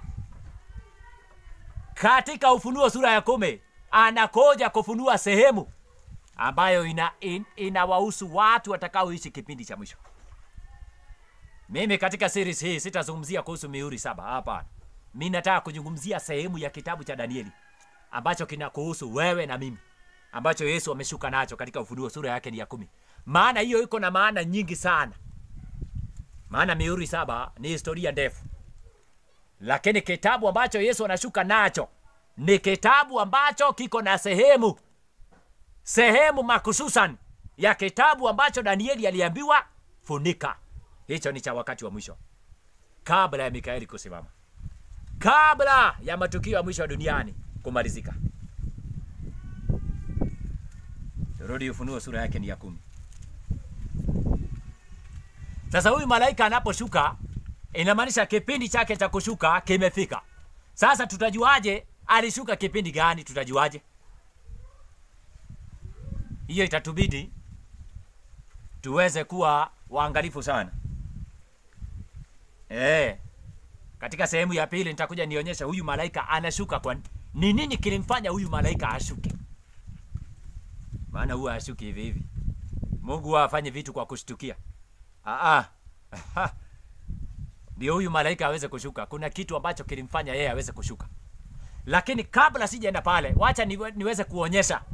Katika Ufunuo sura ya kumi anakoja kufunua sehemu ambayo ina, in, inawahusu watu watakaoishi kipindi cha mwisho. Mimi katika series hii sitazungumzia kuhusu mihuri saba, hapana. Mi nataka kuzungumzia sehemu ya kitabu cha Danieli ambacho kinakuhusu wewe na mimi, ambacho Yesu ameshuka nacho katika Ufunuo sura yake ni ya kumi. Maana hiyo iko na maana nyingi sana, maana mihuri saba ni historia ndefu, lakini kitabu ambacho Yesu anashuka nacho ni kitabu ambacho kiko na sehemu sehemu makususan ya kitabu ambacho Danieli aliambiwa funika. Hicho ni cha wakati wa mwisho, kabla ya Mikaeli kusimama kabla ya matukio ya mwisho wa duniani kumalizika. Turudi Ufunuo sura yake ni ya kumi. Sasa huyu malaika anaposhuka, inamaanisha kipindi chake cha kushuka kimefika. Sasa tutajuaje alishuka kipindi gani? Tutajuaje? Hiyo itatubidi tuweze kuwa waangalifu sana eh. Katika sehemu ya pili nitakuja nionyesha huyu malaika anashuka kwa ni nini kilimfanya huyu malaika ashuke. Maana huwa ashuki hivi hivi. Mungu huwa afanye vitu kwa kushtukia. Ah ah. Ndio huyu malaika aweze kushuka. Kuna kitu ambacho kilimfanya yeye aweze kushuka. Lakini kabla sijaenda pale, wacha niwe, niweze kuonyesha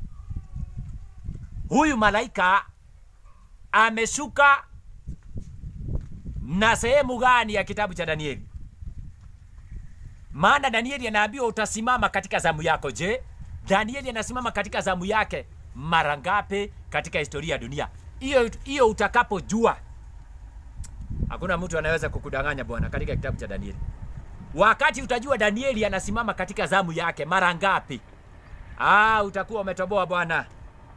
huyu malaika ameshuka na sehemu gani ya kitabu cha Danieli. Maana Danieli anaambiwa utasimama katika zamu yako. Je, Danieli anasimama katika zamu yake mara ngapi katika historia ya dunia? Hiyo hiyo utakapojua, hakuna mtu anaweza kukudanganya bwana, katika kitabu cha Danieli. Wakati utajua Danieli anasimama katika zamu yake mara ngapi, ah, utakuwa umetoboa bwana,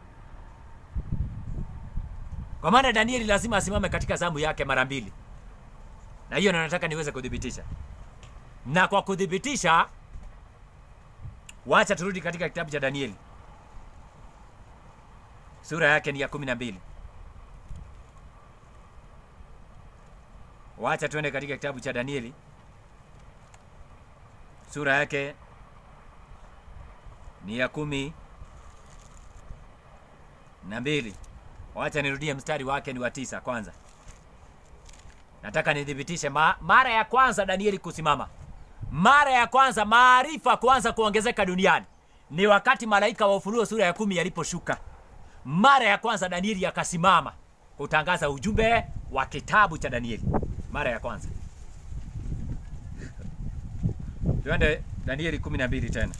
kwa maana Danieli lazima asimame katika zamu yake mara mbili, na hiyo nataka niweze kudhibitisha na kwa kudhibitisha, wacha turudi katika kitabu cha Danieli sura yake ni ya kumi na mbili. Wacha tuende katika kitabu cha Danieli sura yake ni ya kumi na mbili. Wacha nirudie mstari wake ni wa tisa kwanza. Nataka nithibitishe ma, mara ya kwanza Danieli kusimama, mara ya kwanza maarifa kuanza kuongezeka duniani ni wakati malaika wa Ufunuo sura ya kumi yaliposhuka. Mara ya kwanza Danieli akasimama kutangaza ujumbe wa kitabu cha Danieli, mara ya kwanza. Tuende Danieli kumi na mbili tena.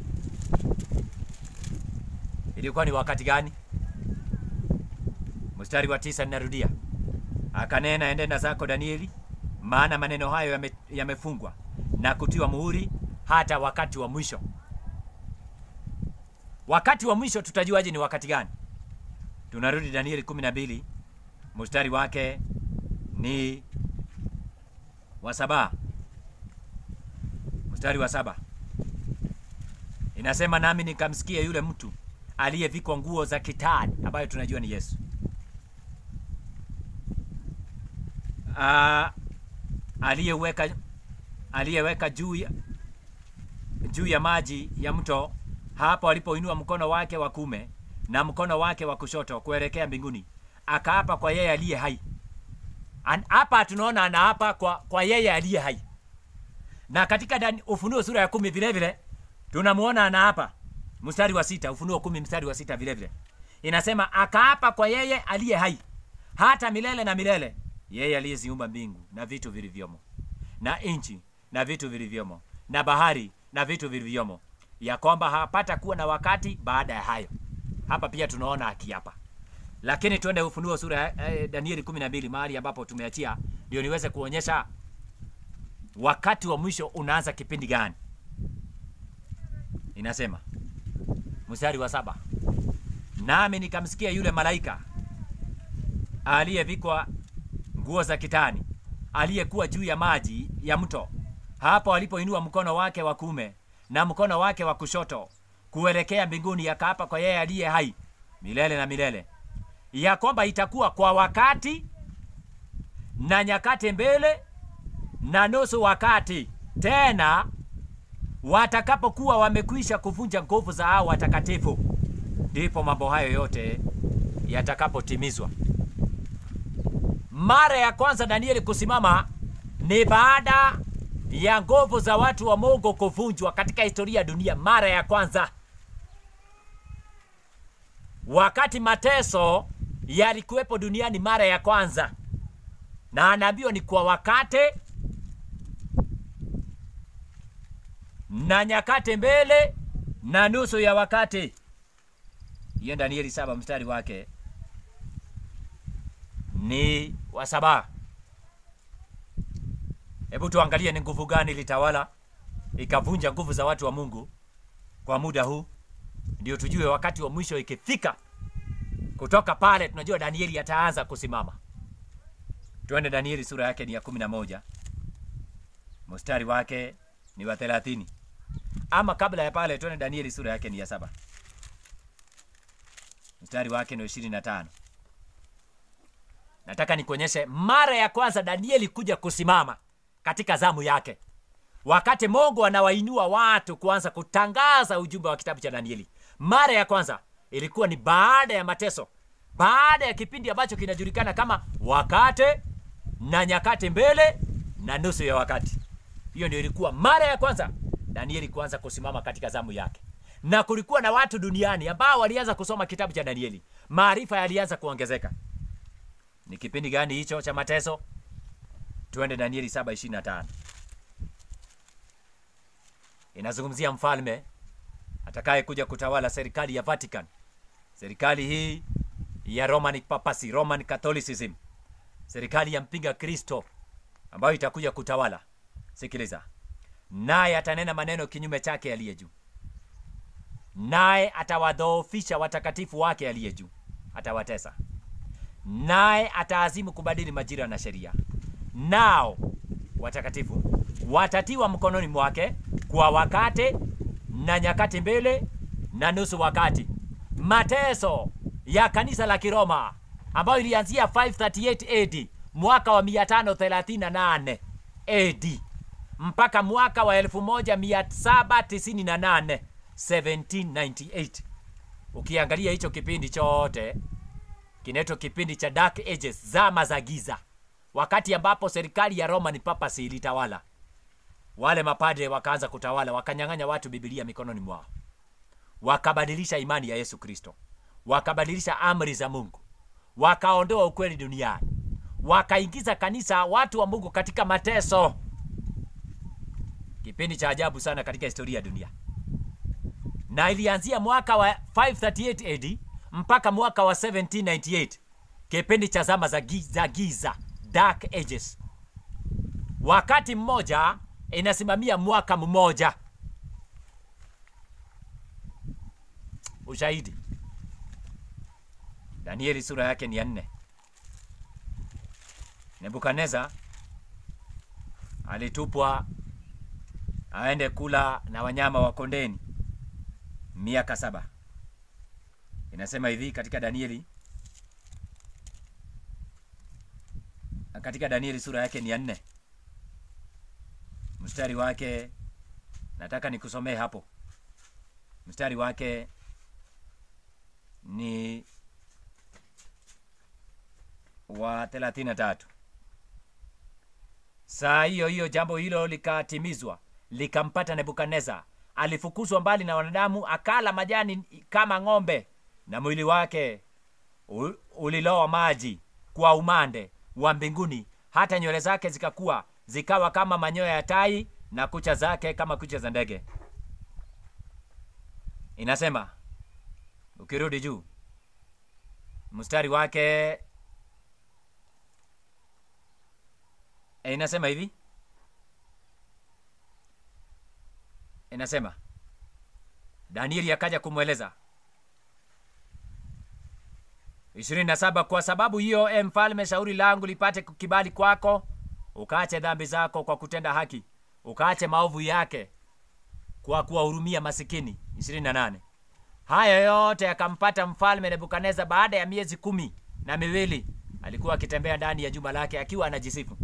Ilikuwa ni wakati gani? Mstari wa tisa, ninarudia. Akanena, enenda zako Danieli, maana maneno hayo yame- yamefungwa na kutiwa muhuri hata wakati wa mwisho. Wakati wa mwisho tutajuaje ni wakati gani? Tunarudi Danieli 12 mstari wake ni wa saba, mstari wa saba inasema, nami nikamsikia yule mtu aliyevikwa nguo za kitani, ambayo tunajua ni Yesu Ah, aliyeweka aliyeweka juu ya, juu ya maji ya mto hapo alipoinua mkono wake wa kume na mkono wake wa kushoto kuelekea mbinguni, akaapa kwa yeye aliye hai. An- Hapa tunaona anaapa kwa, kwa yeye aliye hai, na katika Dani- Ufunuo sura ya kumi vile vile tunamuona anaapa mstari wa sita. Ufunuo kumi mstari wa sita vile vile inasema akaapa kwa yeye aliye hai hata milele na milele, yeye aliyeziumba mbingu na vitu vilivyomo na nchi na vitu vilivyomo na bahari na vitu vilivyomo, ya kwamba hapata kuwa na wakati baada ya hayo. Hapa pia tunaona akiapa, lakini tuende Ufunuo sura ya eh, Danieli 12 mahali ambapo tumeachia, ndio niweze kuonyesha wakati wa mwisho unaanza kipindi gani. Inasema mstari wa saba, nami nikamsikia yule malaika aliyevikwa nguo za kitani aliyekuwa juu ya maji ya mto hapo alipoinua mkono wake wa kuume na mkono wake wa kushoto kuelekea mbinguni, akaapa kwa yeye aliye hai milele na milele, ya kwamba itakuwa kwa wakati na nyakati mbele na nusu wakati, tena watakapokuwa wamekwisha kuvunja nguvu za hao watakatifu, ndipo mambo hayo yote yatakapotimizwa. Mara ya kwanza Danieli kusimama ni baada ya nguvu za watu wa Mungu kuvunjwa katika historia ya dunia. Mara ya kwanza, wakati mateso yalikuwepo duniani mara ya kwanza, na anaambiwa ni kwa wakati na nyakati mbele na nusu ya wakati. Hiyo Danieli saba mstari wake ni wa saba. Hebu tuangalie ni nguvu gani ilitawala ikavunja nguvu za watu wa Mungu kwa muda huu, ndio tujue wakati wa mwisho ikifika. Kutoka pale tunajua Danieli ataanza kusimama. Tuende Danieli sura yake ni ya kumi na moja mstari wake ni wa thelathini. Ama kabla ya pale, tuende Danieli sura yake ni ya saba mstari wake ni wa ishirini na tano. Nataka nikuonyeshe mara ya kwanza Danieli kuja kusimama katika zamu yake, wakati Mungu anawainua watu kuanza kutangaza ujumbe wa kitabu cha Danieli. Mara ya kwanza ilikuwa ni baada ya mateso, baada ya kipindi ambacho kinajulikana kama wakati na nyakati mbele na nusu ya wakati. Hiyo ndio ilikuwa mara ya kwanza Danieli kuanza kusimama katika zamu yake, na kulikuwa na watu duniani ambao walianza kusoma kitabu cha Danieli, maarifa yalianza kuongezeka. Ni kipindi gani hicho cha mateso? Tuende Danieli 7:25. Inazungumzia mfalme atakaye kuja kutawala serikali ya Vatican, serikali hii ya Roman Papacy, Roman Catholicism, serikali ya mpinga Kristo ambayo itakuja kutawala. Sikiliza, naye atanena maneno kinyume chake aliye juu, naye atawadhoofisha watakatifu wake aliye juu, atawatesa naye ataazimu kubadili majira na sheria, nao watakatifu watatiwa mkononi mwake kwa wakati na nyakati mbele na nusu wakati. Mateso ya kanisa la Kiroma ambayo ilianzia 538 AD mwaka wa 538 AD mpaka mwaka wa 1798 1798 ukiangalia hicho kipindi chote kinaitwa kipindi cha dark ages zama za giza wakati ambapo serikali ya roman papacy ilitawala wale mapadre wakaanza kutawala wakanyang'anya watu bibilia mikononi mwao wakabadilisha imani ya yesu kristo wakabadilisha amri za mungu wakaondoa ukweli duniani wakaingiza kanisa watu wa mungu katika mateso kipindi cha ajabu sana katika historia ya dunia na ilianzia mwaka wa 538 AD mpaka mwaka wa 1798 kipindi cha zama za giza, za giza dark ages wakati mmoja inasimamia mwaka mmoja ushahidi danieli sura yake ni ya nne nebukadneza alitupwa aende kula na wanyama wa kondeni miaka saba inasema hivi katika danieli katika danieli sura yake ni ya nne mstari wake nataka nikusomee hapo mstari wake ni wa 33 saa hiyo hiyo jambo hilo likatimizwa likampata nebukadneza alifukuzwa mbali na wanadamu akala majani kama ng'ombe na mwili wake u- ulilowa maji kwa umande wa mbinguni hata nywele zake zikakuwa zikawa kama manyoya ya tai na kucha zake kama kucha za ndege inasema ukirudi juu mstari wake e, inasema hivi inasema danieli akaja kumweleza 27 kwa sababu hiyo e mfalme shauri langu lipate kibali kwako ukaache dhambi zako kwa kutenda haki ukaache maovu yake kwa kuwahurumia masikini 28 haya yote yakampata mfalme nebukadneza baada ya miezi kumi na miwili alikuwa akitembea ndani ya jumba lake akiwa anajisifu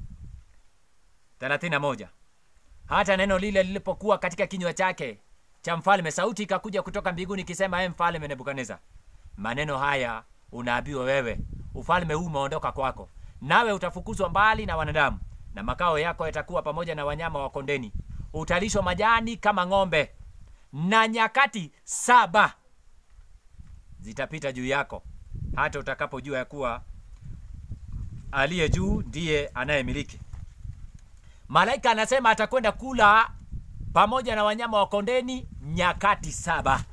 31 hata neno lile lilipokuwa katika kinywa chake cha mfalme sauti ikakuja kutoka mbinguni ikisema e mfalme nebukadneza maneno haya unaambiwa wewe ufalme huu umeondoka kwako nawe utafukuzwa mbali na wanadamu na makao yako yatakuwa pamoja na wanyama wa kondeni utalishwa majani kama ng'ombe na nyakati saba zitapita juu yako hata utakapojua ya kuwa aliye juu ndiye anayemiliki malaika anasema atakwenda kula pamoja na wanyama wa kondeni nyakati saba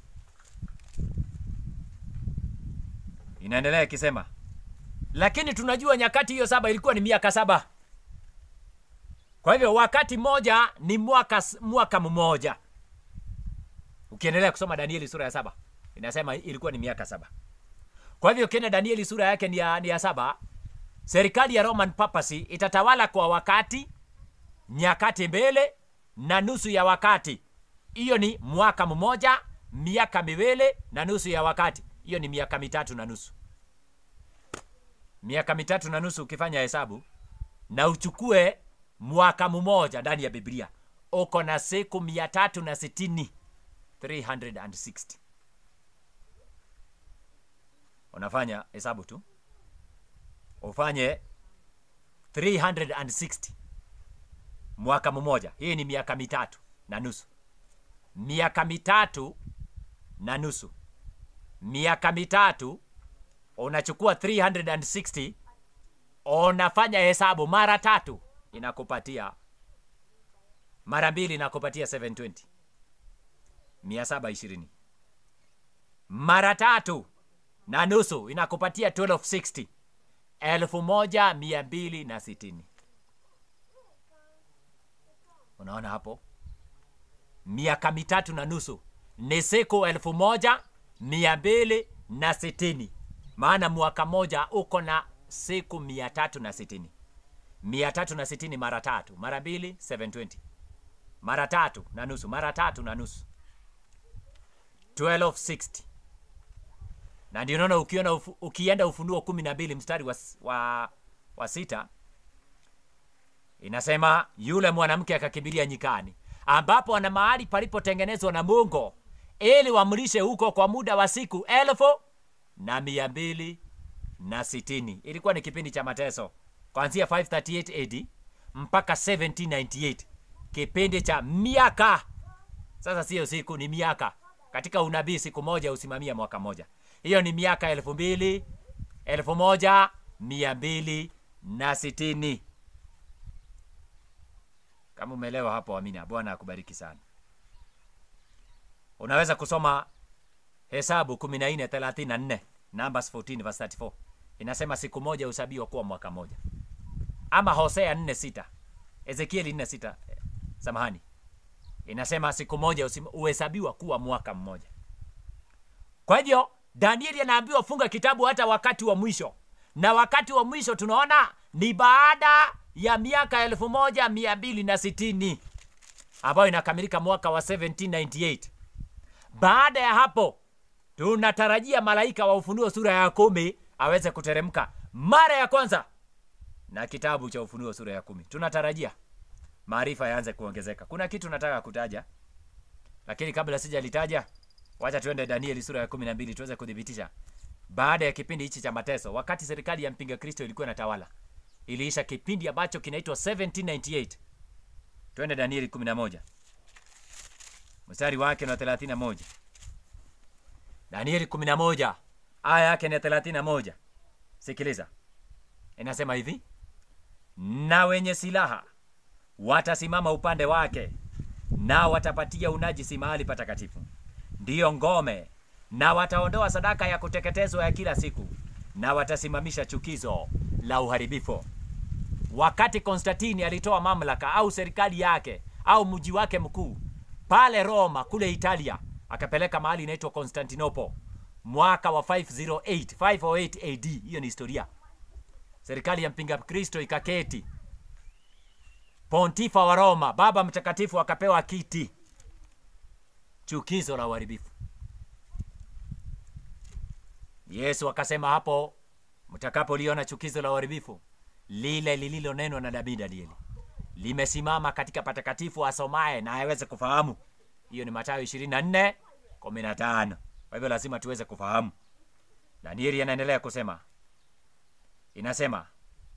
inaendelea ikisema lakini tunajua nyakati hiyo saba ilikuwa ni miaka saba kwa hivyo wakati mmoja ni mwaka mwaka mmoja ukiendelea kusoma danieli sura ya saba inasema ilikuwa ni miaka saba kwa hivyo ukienda danieli sura yake ni ya, ni ya saba serikali ya roman papacy itatawala kwa wakati nyakati mbele na nusu ya wakati hiyo ni mwaka mmoja miaka miwili na nusu ya wakati hiyo ni miaka mitatu na nusu miaka mitatu na nusu ukifanya hesabu na uchukue mwaka mmoja ndani ya biblia uko na siku mia tatu na sitini 360 unafanya hesabu tu ufanye 360 mwaka mmoja hii ni miaka mitatu na nusu miaka mitatu na nusu miaka mitatu unachukua 360 unafanya hesabu mara tatu inakupatia mara mbili inakupatia 720 720 mara tatu na nusu inakupatia 1260 elfu moja mia mbili na sitini unaona hapo miaka mitatu na nusu ni siku elfu moja mia mbili na sitini maana mwaka moja uko na siku mia tatu na sitini mia tatu na sitini mara tatu mara mbili 720 mara tatu na nusu mara tatu na nusu 1260 na ndio unaona ukiona ufu, ukienda ufunuo kumi na mbili mstari wa, wa, wa sita inasema yule mwanamke akakimbilia nyikani ambapo ana mahali palipotengenezwa na mungu ili wamlishe huko kwa muda wa siku elfu na mia mbili na sitini ilikuwa ni kipindi cha mateso kuanzia 538 AD mpaka 1798 kipindi cha miaka sasa siyo siku ni miaka katika unabii siku moja husimamia mwaka moja hiyo ni miaka elfu mbili elfu moja mia mbili na sitini kama umeelewa hapo amina bwana akubariki sana unaweza kusoma hesabu 1434 numbers 14 verse 34 inasema siku moja husabiwa kuwa mwaka moja ama hosea 46 ezekieli 46 eh, samahani inasema siku moja usim- huhesabiwa kuwa mwaka mmoja kwa hivyo danieli anaambiwa funga kitabu hata wakati wa mwisho na wakati wa mwisho tunaona ni baada ya miaka elfu moja mia mbili na sitini ambayo inakamilika mwaka wa 1798 baada ya hapo tunatarajia malaika wa ufunuo sura ya kumi aweze kuteremka mara ya kwanza na kitabu cha ufunuo sura ya kumi tunatarajia maarifa yaanze kuongezeka kuna kitu nataka kutaja lakini kabla sijalitaja wacha tuende danieli sura ya kumi na mbili tuweze kuthibitisha baada ya kipindi hichi cha mateso wakati serikali ya mpinga kristo ilikuwa inatawala iliisha kipindi ambacho kinaitwa 1798 twende danieli 11 mstari wake na 31 danieli 11 aya yake ni 31 sikiliza inasema hivi na wenye silaha watasimama upande wake na watapatia unajisi mahali patakatifu ndiyo ngome na wataondoa sadaka ya kuteketezwa ya kila siku na watasimamisha chukizo la uharibifu wakati konstantini alitoa mamlaka au serikali yake au mji wake mkuu pale roma kule italia akapeleka mahali inaitwa constantinople mwaka wa 508 508 ad hiyo ni historia serikali ya mpinga kristo ikaketi pontifa wa roma baba mtakatifu akapewa kiti chukizo la uharibifu yesu akasema hapo mtakapoliona chukizo la uharibifu lile lililonenwa na nabii danieli limesimama katika patakatifu asomaye na aweze kufahamu hiyo ni matayo 24 15 kwa hivyo lazima tuweze kufahamu danieli anaendelea kusema inasema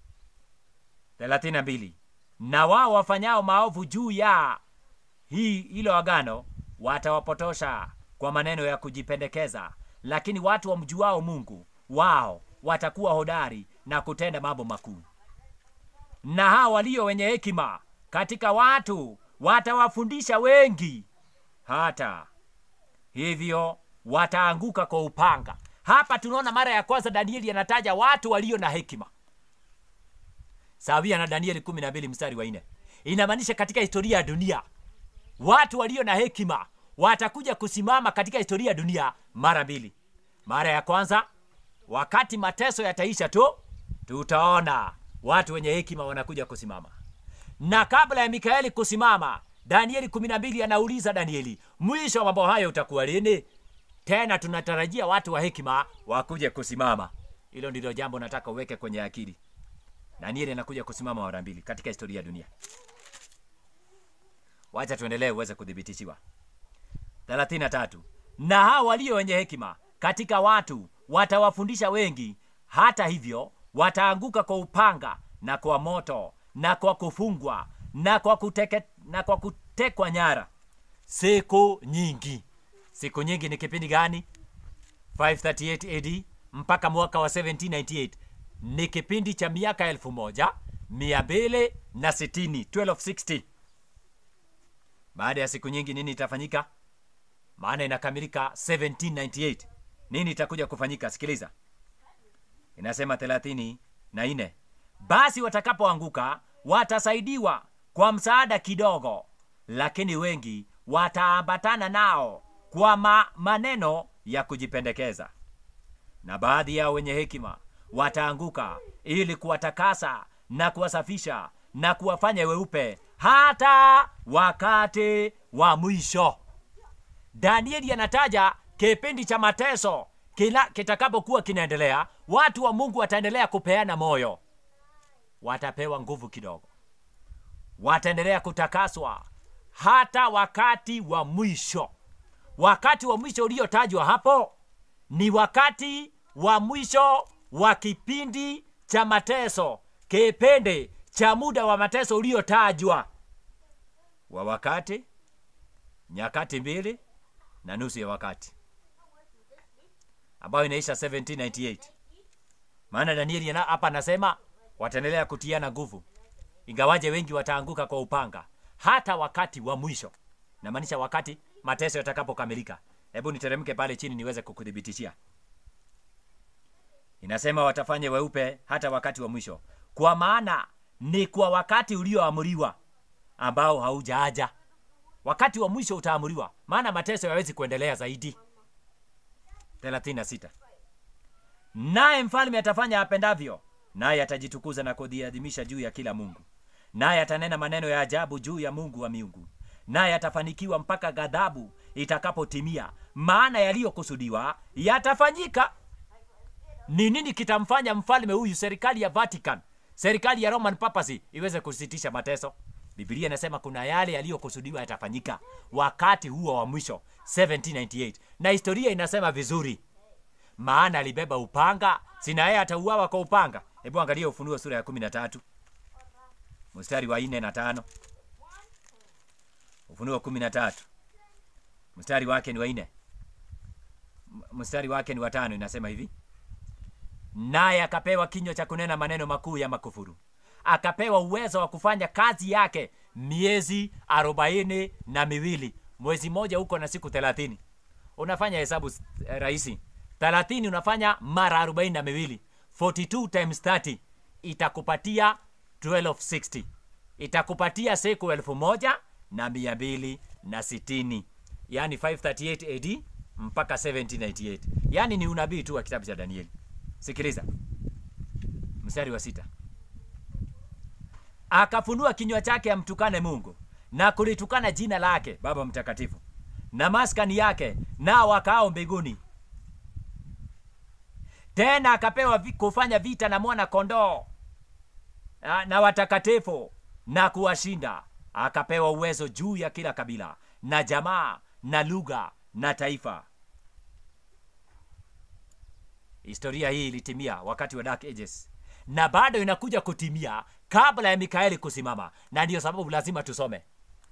32 na wao wafanyao maovu juu ya hii hilo agano watawapotosha kwa maneno ya kujipendekeza lakini watu wamjuao mungu wao watakuwa hodari na kutenda mambo makuu na hao walio wenye hekima katika watu watawafundisha wengi hata hivyo wataanguka kwa upanga hapa tunaona mara ya kwanza danieli anataja watu walio na hekima sawia na danieli 12 mstari wa 4 inamaanisha katika historia ya dunia watu walio na hekima watakuja kusimama katika historia ya dunia mara mbili mara ya kwanza wakati mateso yataisha tu tutaona watu wenye hekima wanakuja kusimama na kabla ya mikaeli kusimama danieli 12 anauliza danieli mwisho wa mambo hayo utakuwa lini tena tunatarajia watu wa hekima wakuje kusimama hilo ndilo jambo nataka uweke kwenye akili danieli anakuja kusimama mara mbili katika historia ya dunia wacha tuendelee uweze kudhibitishiwa 33 na hao walio wenye hekima katika watu watawafundisha wengi hata hivyo wataanguka kwa upanga na kwa moto na kwa kufungwa na kwa, kuteke, na kwa kutekwa nyara siku nyingi siku nyingi ni kipindi gani 538 ad mpaka mwaka wa 1798 ni kipindi cha miaka elfu moja mia mbili na sitini 1260 baada ya siku nyingi nini itafanyika maana inakamilika 1798 nini itakuja kufanyika sikiliza inasema thelathini na nne basi watakapoanguka watasaidiwa kwa msaada kidogo lakini wengi wataambatana nao kwa ma maneno ya kujipendekeza na baadhi yao wenye hekima wataanguka ili kuwatakasa na kuwasafisha na kuwafanya weupe hata wakati wa mwisho danieli anataja kipindi cha mateso kila kitakapokuwa kinaendelea watu wa mungu wataendelea kupeana moyo watapewa nguvu kidogo wataendelea kutakaswa hata wakati wa mwisho. Wakati wa mwisho uliotajwa hapo ni wakati wa mwisho wa kipindi cha mateso, kipindi cha muda wa mateso uliotajwa wa wakati, nyakati mbili na nusu ya wakati, ambayo inaisha 1798. Maana Danieli ana- hapa anasema wataendelea kutiana nguvu, ingawaje wengi wataanguka kwa upanga hata wakati wa mwisho. Namaanisha wakati mateso yatakapokamilika. Hebu niteremke pale chini niweze kukuthibitishia. Inasema watafanya weupe hata wakati wa mwisho, kwa maana ni kwa wakati ulioamriwa ambao haujaja. Wakati wa mwisho utaamriwa, maana mateso yawezi kuendelea zaidi. 36 naye mfalme atafanya apendavyo, naye atajitukuza na kujiadhimisha juu ya kila Mungu, naye atanena maneno ya ajabu juu ya Mungu wa miungu, naye atafanikiwa mpaka ghadhabu itakapotimia, maana yaliyokusudiwa yatafanyika. Ni nini kitamfanya mfalme huyu, serikali ya Vatican, serikali ya Roman Papacy iweze kusitisha mateso? Biblia inasema kuna yale yaliyokusudiwa yatafanyika wakati huo wa mwisho 1798, na historia inasema vizuri maana alibeba upanga, sina yeye atauawa kwa upanga. Hebu angalia Ufunuo sura ya kumi na tatu mstari wa nne na tano. Ufunuo kumi na tatu mstari wake ni wa nne, M- mstari wake ni wa tano. Inasema hivi: naye akapewa kinywa cha kunena maneno makuu ya makufuru, akapewa uwezo wa kufanya kazi yake miezi arobaini na miwili. Mwezi mmoja huko na siku thelathini. Unafanya hesabu eh, rahisi, thelathini unafanya mara arobaini na miwili, 42 times 30 itakupatia 1260 itakupatia siku elfu moja na mia mbili na sitini yani 538 AD mpaka 1798 yani ni unabii tu wa kitabu cha Danieli. Sikiliza mstari wa sita akafunua kinywa chake amtukane Mungu na kulitukana jina lake Baba Mtakatifu na maskani yake nao wakaao mbinguni. Tena akapewa vi, kufanya vita na mwana kondoo na, na watakatifu na kuwashinda. Akapewa uwezo juu ya kila kabila na jamaa na lugha na taifa. Historia hii ilitimia wakati wa Dark Ages na bado inakuja kutimia kabla ya Mikaeli kusimama, na ndiyo sababu lazima tusome.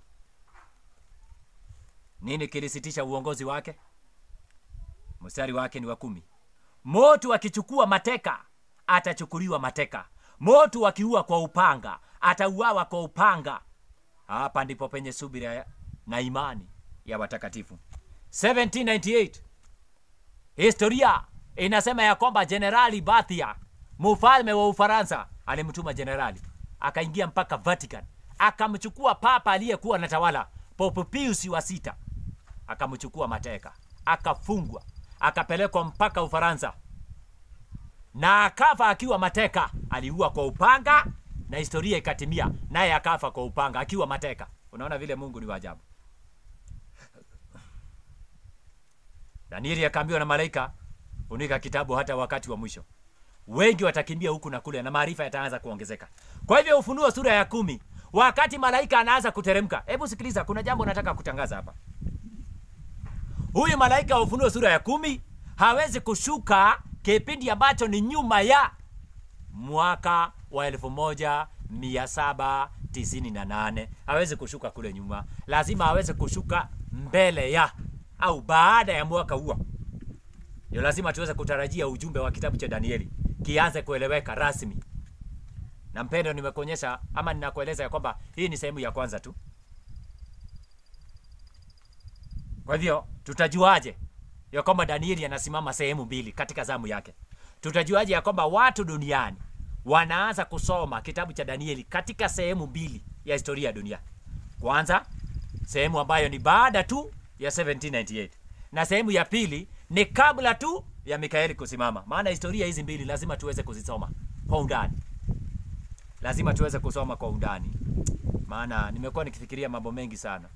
Nini kilisitisha uongozi wake? Mstari wake ni wa kumi. Motu akichukua mateka atachukuliwa mateka, motu akiua kwa upanga atauawa kwa upanga. Hapa ndipo penye subira na imani ya watakatifu. 1798 historia inasema ya kwamba Jenerali Bathia mfalme wa Ufaransa alimtuma jenerali akaingia mpaka Vatican akamchukua papa aliyekuwa anatawala Pope Pius wa sita, akamchukua mateka, akafungwa, akapelekwa mpaka Ufaransa na akafa akiwa mateka. Aliua kwa upanga na historia ikatimia, naye akafa kwa upanga akiwa mateka. Unaona vile Mungu ni wa ajabu. Danieli akaambiwa na malaika, funika kitabu hata wakati wa mwisho. Wengi watakimbia huku na kule na maarifa yataanza kuongezeka. Kwa hivyo Ufunuo sura ya kumi, wakati malaika anaanza kuteremka. Hebu sikiliza, kuna jambo nataka kutangaza hapa. Huyu malaika wa Ufunuo sura ya kumi hawezi kushuka kipindi ambacho ni nyuma ya mwaka wa elfu moja mia saba tisini na nane. Hawezi kushuka kule nyuma, lazima aweze kushuka mbele ya au baada ya mwaka huo. Ndio lazima tuweze kutarajia ujumbe wa kitabu cha Danieli kianze kueleweka rasmi. Na mpendo, nimekuonyesha ama ninakueleza ya kwamba hii ni sehemu ya kwanza tu. Kwa hivyo tutajuaje ya kwamba Danieli anasimama sehemu mbili katika zamu yake? Tutajuaje ya kwamba watu duniani wanaanza kusoma kitabu cha Danieli katika sehemu mbili ya historia ya dunia? Kwanza, sehemu ambayo ni baada tu ya 1798 na sehemu ya pili ni kabla tu ya Mikaeli kusimama. Maana historia hizi mbili lazima tuweze kuzisoma kwa undani, lazima tuweze kusoma kwa undani, maana nimekuwa nikifikiria mambo mengi sana,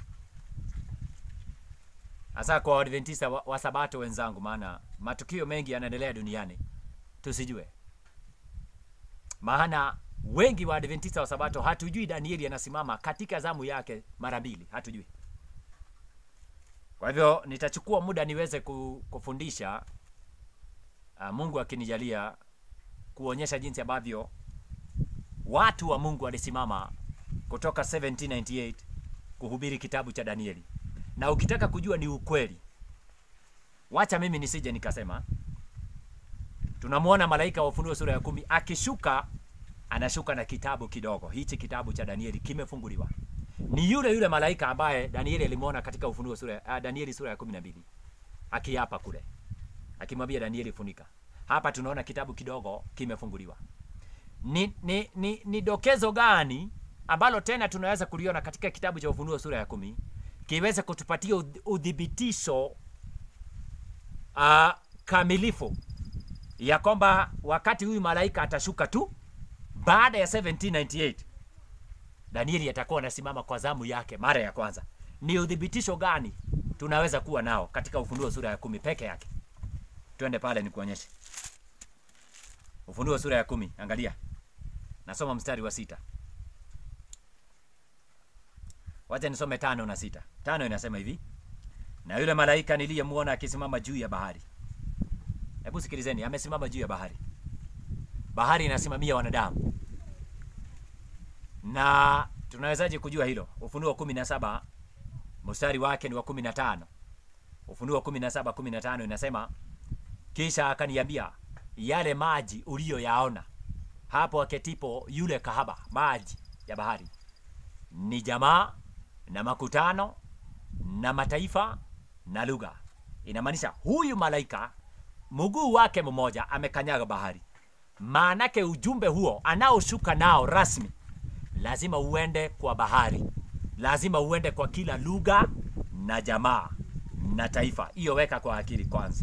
hasa kwa Waadventista wa, wa Sabato wenzangu, maana matukio mengi yanaendelea duniani tusijue. Maana wengi wa Adventista wa Sabato hatujui Danieli anasimama katika zamu yake mara mbili, hatujui. Kwa hivyo nitachukua muda niweze ku- kufundisha uh, Mungu akinijalia kuonyesha jinsi ambavyo watu wa Mungu walisimama kutoka 1798 kuhubiri kitabu cha Danieli. Na ukitaka kujua ni ukweli, wacha mimi nisije nikasema. Tunamwona malaika wa Ufunuo sura ya kumi akishuka, anashuka na kitabu kidogo. Hichi kitabu cha Danieli kimefunguliwa. Ni yule yule malaika ambaye Danieli alimwona katika Ufunuo sura ya, uh, Danieli sura ya kumi na mbili akiapa kule, akimwambia Danieli funika. Hapa tunaona kitabu kidogo kimefunguliwa. Ni, ni, ni, ni dokezo gani ambalo tena tunaweza kuliona katika kitabu cha Ufunuo sura ya kumi kiweze kutupatia udh- udhibitisho uh, kamilifu ya kwamba wakati huyu malaika atashuka tu baada ya 1798 Danieli atakuwa anasimama kwa zamu yake mara ya kwanza. Ni udhibitisho gani tunaweza kuwa nao katika Ufunuo sura ya kumi peke yake? Twende pale nikuonyeshe. Ufunuo sura ya kumi, angalia, nasoma mstari wa sita. Wacha nisome tano na sita. Tano inasema hivi: na yule malaika niliyemwona akisimama juu ya bahari. Hebu sikilizeni, amesimama juu ya bahari. Bahari inasimamia wanadamu, na tunawezaje kujua hilo? Ufunuo kumi na saba mstari wake ni wa kumi na tano. Ufunuo kumi na saba kumi na tano inasema kisha akaniambia, yale maji uliyoyaona hapo aketipo yule kahaba, maji ya bahari ni jamaa na makutano na mataifa na lugha. Inamaanisha huyu malaika mguu wake mmoja amekanyaga bahari. Maanake ujumbe huo anaoshuka nao rasmi lazima uende kwa bahari, lazima uende kwa kila lugha na jamaa na taifa. Hiyo weka kwa akili kwanza.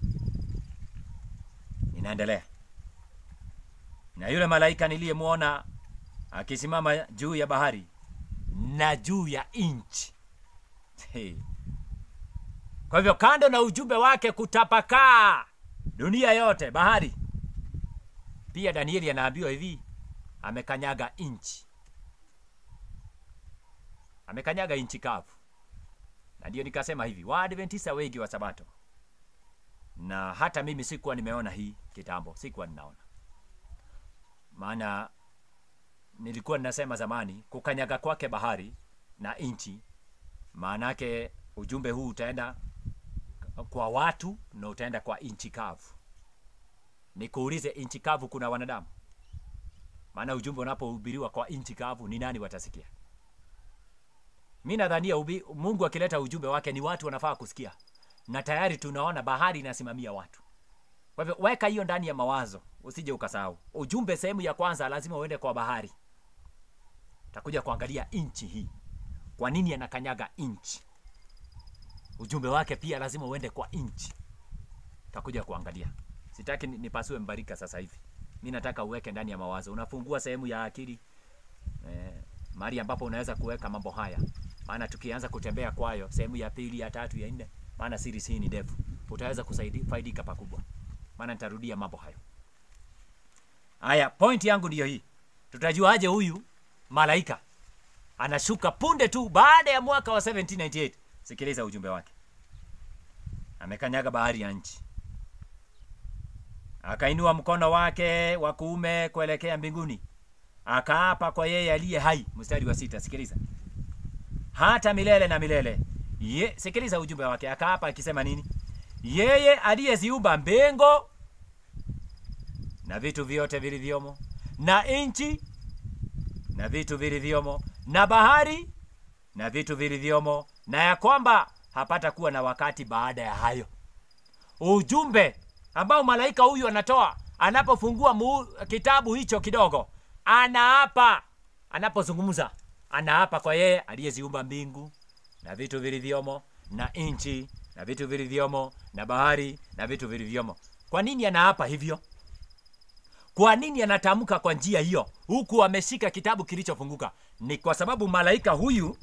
Inaendelea, na yule malaika niliyemwona akisimama juu ya bahari na juu ya nchi. Hey. Kwa hivyo kando na ujumbe wake kutapakaa dunia yote, bahari pia, Danieli anaambiwa hivi, amekanyaga nchi, amekanyaga nchi kavu. Na ndio nikasema hivi, Waadventista wengi wa Sabato, na hata mimi sikuwa nimeona hii kitambo, sikuwa ninaona, maana nilikuwa ninasema zamani kukanyaga kwake bahari na nchi, maanake ujumbe huu utaenda kwa watu na utaenda kwa nchi kavu. Nikuulize, nchi kavu kuna wanadamu? Maana ujumbe unapohubiriwa kwa nchi kavu, ni nani watasikia? Mi nadhania ubi- Mungu akileta ujumbe wake ni watu wanafaa kusikia, na tayari tunaona bahari inasimamia watu. Kwa hivyo weka hiyo ndani ya mawazo, usije ukasahau ujumbe. Sehemu ya kwanza lazima uende kwa bahari. Takuja kuangalia nchi hii, kwa nini anakanyaga nchi. Ujumbe wake pia lazima uende kwa nchi. Takuja kuangalia. Sitaki ni- nipasue mbarika sasa hivi, mi nataka uweke ndani ya mawazo. Unafungua sehemu ya akili eh, mahali ambapo unaweza kuweka mambo haya, maana tukianza kutembea kwayo sehemu ya pili, ya tatu, ya nne, maana series hii ni ndefu, utaweza kusaidi- faidika pakubwa, maana nitarudia mambo hayo. Haya, point yangu ndiyo hii. Tutajuaje huyu malaika anashuka punde tu baada ya mwaka wa 1798? Sikiliza ujumbe wake. Amekanyaga bahari ya nchi, akainua mkono wake wa kuume kuelekea mbinguni, akaapa kwa yeye aliye hai. Mstari wa sita, sikiliza. Hata milele na milele Ye, sikiliza ujumbe wake. Akaapa akisema nini? Yeye aliyeziumba mbingu na vitu vyote vilivyomo na nchi na vitu vilivyomo na bahari na vitu vilivyomo, na ya kwamba hapata kuwa na wakati baada ya hayo. Ujumbe ambao malaika huyu anatoa anapofungua mu, kitabu hicho kidogo, anaapa, anapozungumza anaapa kwa yeye aliyeziumba mbingu na vitu vilivyomo na nchi na vitu vilivyomo na bahari na vitu vilivyomo. Kwa nini anaapa hivyo? Kwa nini anatamka kwa njia hiyo huku ameshika kitabu kilichofunguka? Ni kwa sababu malaika huyu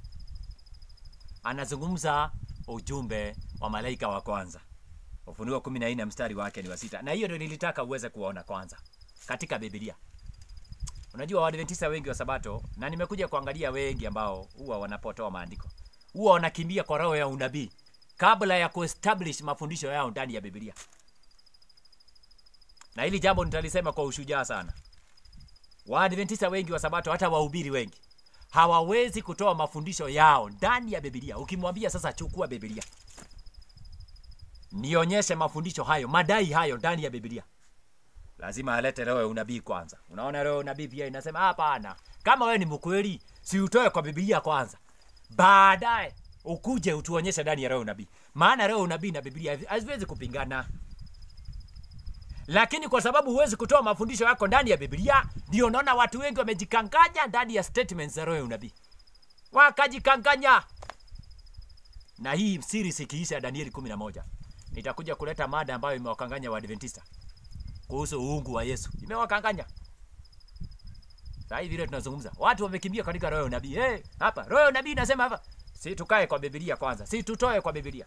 anazungumza ujumbe wa malaika wa kwanza. Ufunuo kumi na nne mstari wake ni wa sita, na hiyo ndio nilitaka uweze kuona kwanza katika Biblia. Unajua Waadventista wengi wa Sabato, na nimekuja kuangalia wengi ambao huwa wanapotoa maandiko, huwa wanakimbia kwa roho ya unabii kabla ya kuestablish mafundisho yao ndani ya Biblia, na hili jambo nitalisema kwa ushujaa sana. Waadventista wengi wa Sabato, hata wahubiri wengi hawawezi kutoa mafundisho yao ndani ya Biblia. Ukimwambia sasa, chukua Biblia nionyeshe mafundisho hayo, madai hayo ndani ya Biblia, lazima alete roho ya unabii kwanza. Unaona, roho ya unabii pia inasema hapana, kama wewe ni mkweli, si utoe kwa Biblia kwanza, baadaye ukuje utuonyeshe ndani ya roho ya unabii, maana roho ya unabii na Biblia haziwezi kupingana. Lakini kwa sababu huwezi kutoa mafundisho yako ndani ya Biblia, ndio unaona watu wengi wamejikanganya ndani ya statements za roho ya unabii, wakajikanganya. Na hii siri sikiisha ya Danieli 11 nitakuja kuleta mada ambayo imewakanganya Waadventista kuhusu uungu wa Yesu, imewakanganya. Sasa hivi vile tunazungumza, watu wamekimbia katika roho ya unabii. Hey, hapa roho ya unabii inasema hapa, si tukae kwa Biblia kwanza, si tutoe kwa Biblia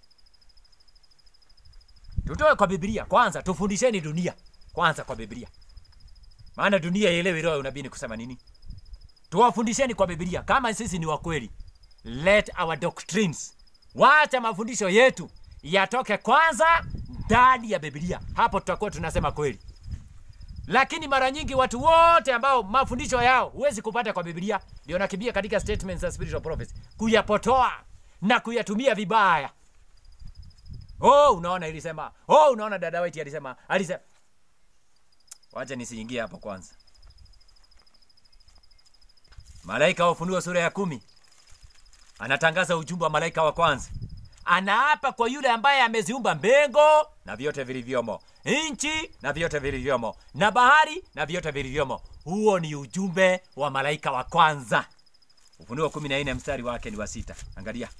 tutoe kwa Biblia kwanza, tufundisheni dunia kwanza kwa Biblia, maana dunia ielewe roho ya unabii ni kusema nini. Tuwafundisheni kwa Biblia kama sisi ni wakweli. Let our doctrines, wacha mafundisho yetu yatoke kwanza ndani ya Biblia, hapo tutakuwa tunasema kweli. Lakini mara nyingi watu wote ambao mafundisho yao huwezi kupata kwa Biblia, ndio nakimbia katika statements za spiritual prophets kuyapotoa na kuyatumia vibaya. Oh, unaona ilisema. Oh, unaona dada White alisema. Alisema. Wacha nisiingie hapo kwanza. Malaika wa Ufunuo sura ya kumi anatangaza ujumbe wa malaika wa kwanza. Anaapa kwa yule ambaye ameziumba mbingu na vyote vilivyomo, nchi na vyote vilivyomo, na bahari na vyote vilivyomo. Huo ni ujumbe wa malaika wa kwanza. Ufunuo kumi na nne mstari wake ni wa sita. Angalia.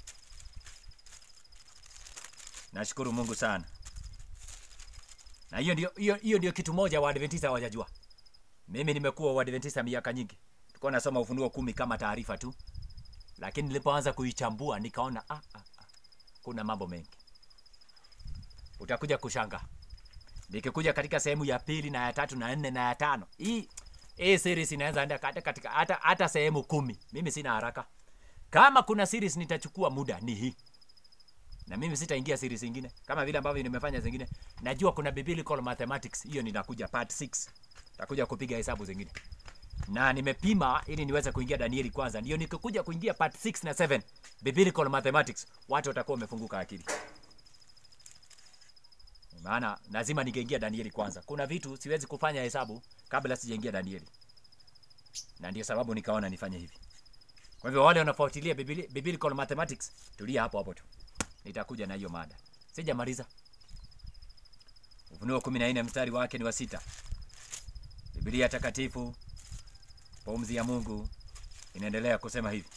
Nashukuru Mungu sana. Na hiyo ndio hiyo hiyo ndio kitu moja Waadventista hawajajua. Mimi nimekuwa Waadventista miaka nyingi. Tulikuwa nasoma Ufunuo kumi kama taarifa tu. Lakini nilipoanza kuichambua nikaona ah, ah, ah. Kuna mambo mengi. Utakuja kushanga. Nikikuja katika sehemu ya pili na ya tatu na nne na ya tano. Hii hii series inaanza enda katika, katika hata hata sehemu kumi. Mimi sina haraka. Kama kuna series nitachukua muda ni hii na mimi sitaingia siri zingine kama vile ambavyo nimefanya zingine. Najua kuna biblical mathematics, hiyo ninakuja part 6, takuja kupiga hesabu zingine, na nimepima ili niweze kuingia Danieli kwanza, ndio nikikuja kuingia part 6 na 7 biblical mathematics, watu watakuwa wamefunguka akili, maana lazima ningeingia Danieli kwanza. Kuna vitu siwezi kufanya hesabu kabla sijaingia Danieli, na ndio sababu nikaona nifanye hivi. Kwa hivyo wale wanafuatilia biblical mathematics, tulia hapo hapo tu nitakuja na hiyo mada, sijamaliza. Ufunuo kumi na nne mstari wake ni wa sita. Biblia Takatifu, pumzi ya Mungu, inaendelea kusema hivi.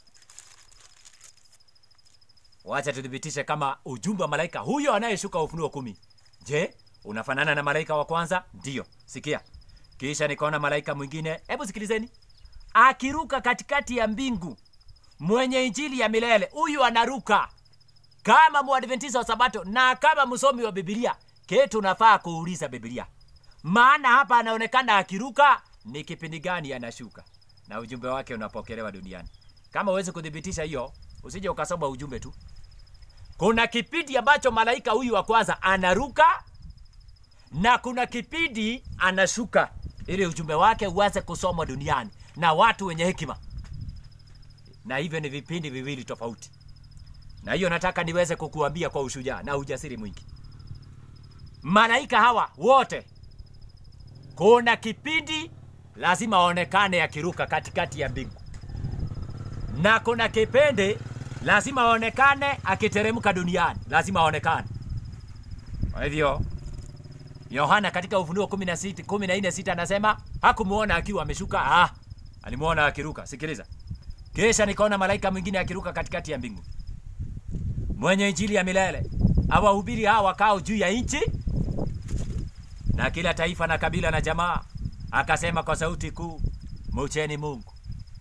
Wacha tuthibitishe kama ujumbe wa malaika huyo anayeshuka Ufunuo kumi, je, unafanana na malaika wa kwanza? Ndiyo. Sikia, kisha nikaona malaika mwingine, hebu sikilizeni, akiruka katikati ya mbingu, mwenye injili ya milele. Huyu anaruka kama mwadventista wa Sabato na kama msomi wa Biblia, ketu nafaa kuuliza Biblia, maana hapa anaonekana akiruka. Ni kipindi gani anashuka na ujumbe wake unapokelewa duniani? Kama uwezi kuthibitisha hiyo, usije ukasoma ujumbe tu. Kuna kipindi ambacho malaika huyu wa kwanza anaruka na kuna kipindi anashuka, ili ujumbe wake uweze kusomwa duniani na watu wenye hekima, na hivyo ni vipindi viwili tofauti na hiyo nataka niweze kukuambia kwa ushujaa na ujasiri mwingi. Malaika hawa wote, kuna kipindi lazima aonekane akiruka katikati ya mbingu, na kuna kipindi lazima aonekane akiteremka duniani, lazima aonekane. Kwa hivyo Yohana katika Ufunuo kumi na sita kumi na nne sita anasema hakumuona akiwa ameshuka, ah, alimuona akiruka. Sikiliza, kisha nikaona malaika mwingine akiruka katikati ya mbingu mwenye injili ya milele awahubiri hawa wakao juu ya nchi na kila taifa na kabila na jamaa, akasema kwa sauti kuu, mucheni Mungu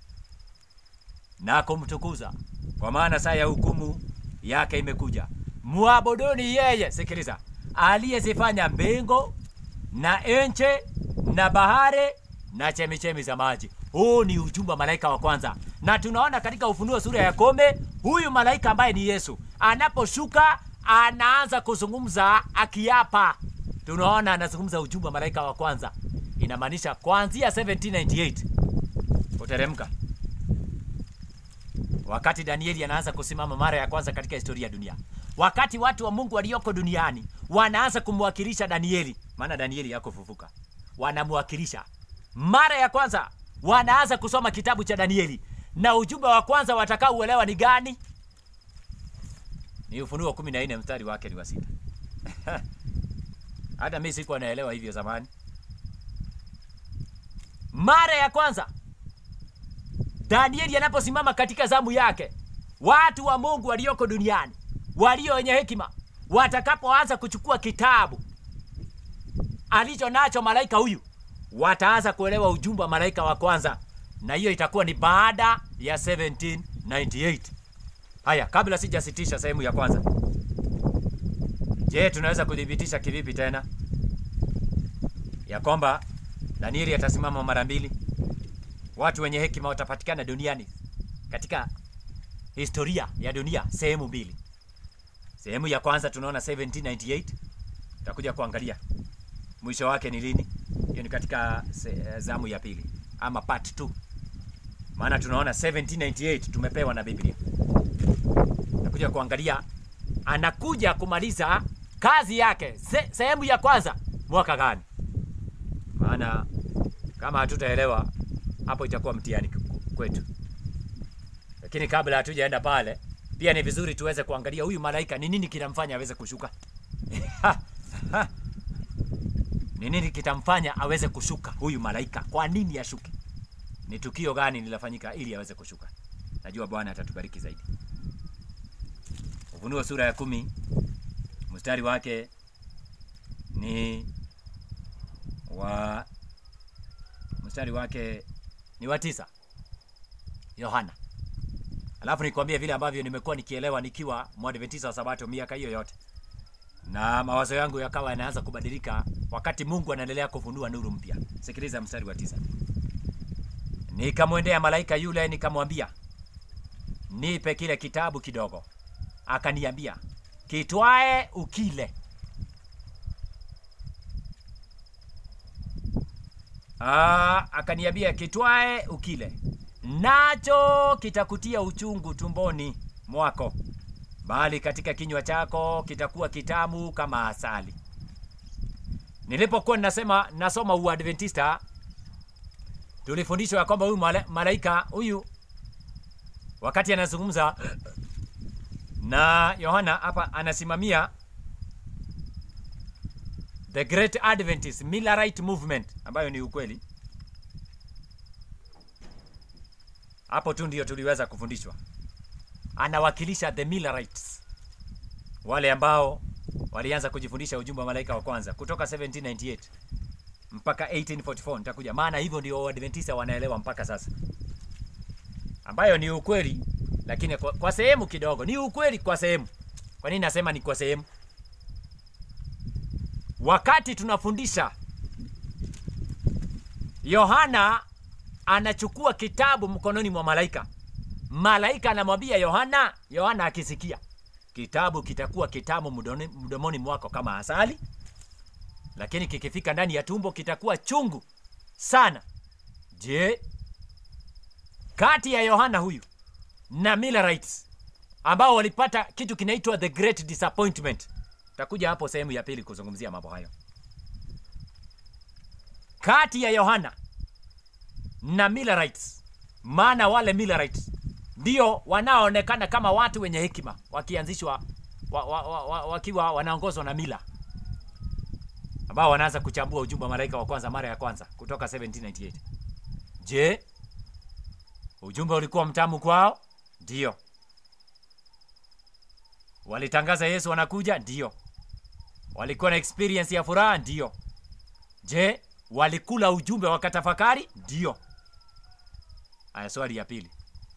na kumtukuza, kwa maana saa ya hukumu yake imekuja. Muabuduni yeye, sikiliza, aliyezifanya mbingu na nchi na bahari na chemichemi za maji. Huu ni ujumbe wa malaika wa kwanza, na tunaona katika Ufunuo sura ya kome, huyu malaika ambaye ni Yesu anaposhuka anaanza kuzungumza akiapa. Tunaona anazungumza ujumbe wa malaika wa kwanza, inamaanisha kuanzia 1798 kuteremka wakati Danieli anaanza kusimama mara ya kwanza katika historia ya dunia, wakati watu wa Mungu walioko duniani wanaanza kumwakilisha Danieli, maana Danieli yako fufuka, wanamwakilisha mara ya kwanza, wanaanza kusoma kitabu cha Danieli na ujumbe wa kwanza watakaouelewa ni gani? Ni Ufunuo 14 mstari wake ni wa sita. Hata mimi sikuwa naelewa hivyo zamani. Mara ya kwanza Danieli anaposimama katika zamu yake, watu wa Mungu walioko duniani walio wenye hekima watakapoanza kuchukua kitabu alicho nacho malaika huyu, wataanza kuelewa ujumbe wa malaika wa kwanza, na hiyo itakuwa ni baada ya 1798. Haya, kabla sijasitisha sehemu ya kwanza, je, tunaweza kudhibitisha kivipi tena ya kwamba Danieli atasimama mara mbili? Watu wenye hekima watapatikana duniani katika historia ya dunia sehemu mbili. Sehemu ya kwanza tunaona 1798, tutakuja kuangalia mwisho wake ni lini. Hiyo ni katika se, zamu ya pili ama part 2, maana tunaona 1798 tumepewa na Biblia. Tutakuja kuangalia anakuja kumaliza kazi yake se, sehemu ya kwanza mwaka gani, maana kama hatutaelewa hapo itakuwa mtihani kwetu. Lakini kabla hatujaenda pale, pia ni vizuri tuweze kuangalia huyu malaika ni nini kinamfanya aweze kushuka. Ni nini kitamfanya aweze kushuka huyu malaika? Kwa nini ashuke? Ni tukio gani lilafanyika ili aweze kushuka? Najua Bwana atatubariki zaidi. Ufunuo sura ya kumi mstari wake ni wa mstari wake ni wa tisa. Yohana. Alafu nikwambie vile ambavyo nimekuwa nikielewa nikiwa mwadventista wa Sabato miaka hiyo yote, na mawazo yangu yakawa yanaanza kubadilika wakati Mungu anaendelea kufunua nuru mpya. Sikiliza mstari wa tisa. Nikamwendea malaika yule nikamwambia, nipe kile kitabu kidogo. Akaniambia, kitwae ukile. Aa, akaniambia kitwae ukile, nacho kitakutia uchungu tumboni mwako, bali katika kinywa chako kitakuwa kitamu kama asali. Nilipokuwa ninasema nasoma Uadventista, tulifundishwa ya kwamba huyu malaika huyu wakati anazungumza na Yohana hapa anasimamia the Great Adventist Millerite Movement ambayo ni ukweli. Hapo tu ndio tuliweza kufundishwa. Anawakilisha the Millerites, wale ambao walianza kujifundisha ujumbe wa malaika wa kwanza kutoka 1798 mpaka 1844. Nitakuja maana hivyo ndio Waadventista wanaelewa mpaka sasa, ambayo ni ukweli, lakini kwa, kwa sehemu kidogo ni ukweli kwa sehemu. Kwa nini nasema ni kwa sehemu? Wakati tunafundisha, Yohana anachukua kitabu mkononi mwa malaika. Malaika anamwambia Yohana, Yohana akisikia kitabu kitakuwa kitamu mdomoni, mdomoni mwako kama asali, lakini kikifika ndani ya tumbo kitakuwa chungu sana. Je, kati ya Yohana huyu na Millerites ambao walipata kitu kinaitwa the great disappointment takuja hapo sehemu ya pili kuzungumzia mambo hayo. Kati ya Yohana na Millerites, maana wale Millerites ndio wanaoonekana kama watu wenye hekima wakianzishwa wa, wa, wa, wa, wakiwa wanaongozwa na mila ambao wanaanza kuchambua ujumbe wa malaika wa kwanza mara ya kwanza kutoka 1798. Je, ujumbe ulikuwa mtamu kwao? Ndio. Walitangaza Yesu anakuja? Ndio. Walikuwa na experience ya furaha? Ndio. Je, walikula ujumbe wakatafakari? Ndio. Aya, swali ya pili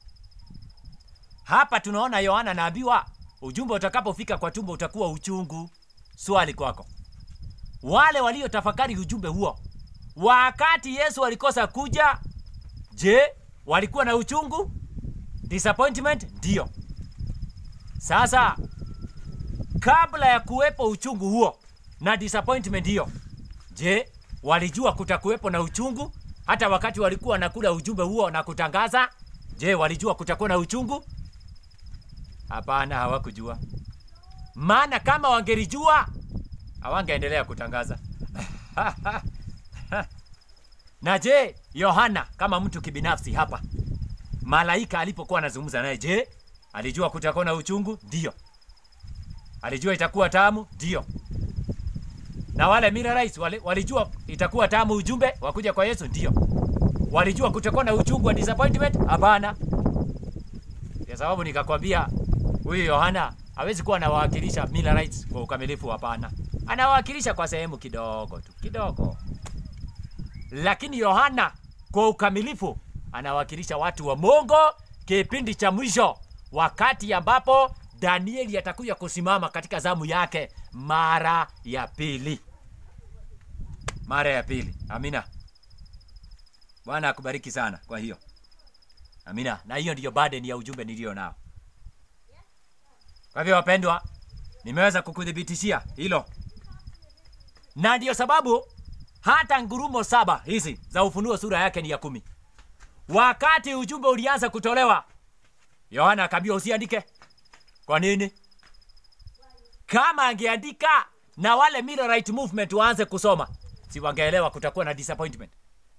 hapa tunaona Yohana anaambiwa ujumbe utakapofika kwa tumbo utakuwa uchungu. Swali kwako, wale waliotafakari ujumbe huo wakati yesu alikosa kuja je walikuwa na uchungu disappointment ndio sasa kabla ya kuwepo uchungu huo na disappointment hiyo je walijua kutakuwepo na uchungu hata wakati walikuwa wanakula ujumbe huo na kutangaza je walijua kutakuwa na uchungu hapana hawakujua maana kama wangelijua hawangeendelea kutangaza na je yohana kama mtu kibinafsi hapa malaika alipokuwa anazungumza naye je alijua kutakuwa na uchungu ndio alijua itakuwa tamu ndio na wale Millerites wali, walijua itakuwa tamu ujumbe wakuja kwa yesu ndio walijua kutakuwa na uchungu wa disappointment hapana kwa sababu nikakwambia huyu yohana hawezi kuwa anawakilisha Millerites kwa ukamilifu hapana anawakilisha kwa sehemu kidogo tu kidogo lakini yohana kwa ukamilifu anawakilisha watu wa mongo kipindi cha mwisho wakati ambapo danieli atakuja kusimama katika zamu yake mara ya pili mara ya pili amina bwana akubariki sana kwa hiyo amina na hiyo ndiyo burden ya ujumbe niliyo nao kwa hivyo wapendwa nimeweza kukuthibitishia hilo na ndiyo sababu hata ngurumo saba hizi za ufunuo sura yake ni ya kumi wakati ujumbe ulianza kutolewa yohana akaambiwa usiandike kwa nini kama angeandika na wale Millerite movement waanze kusoma si wangeelewa kutakuwa na disappointment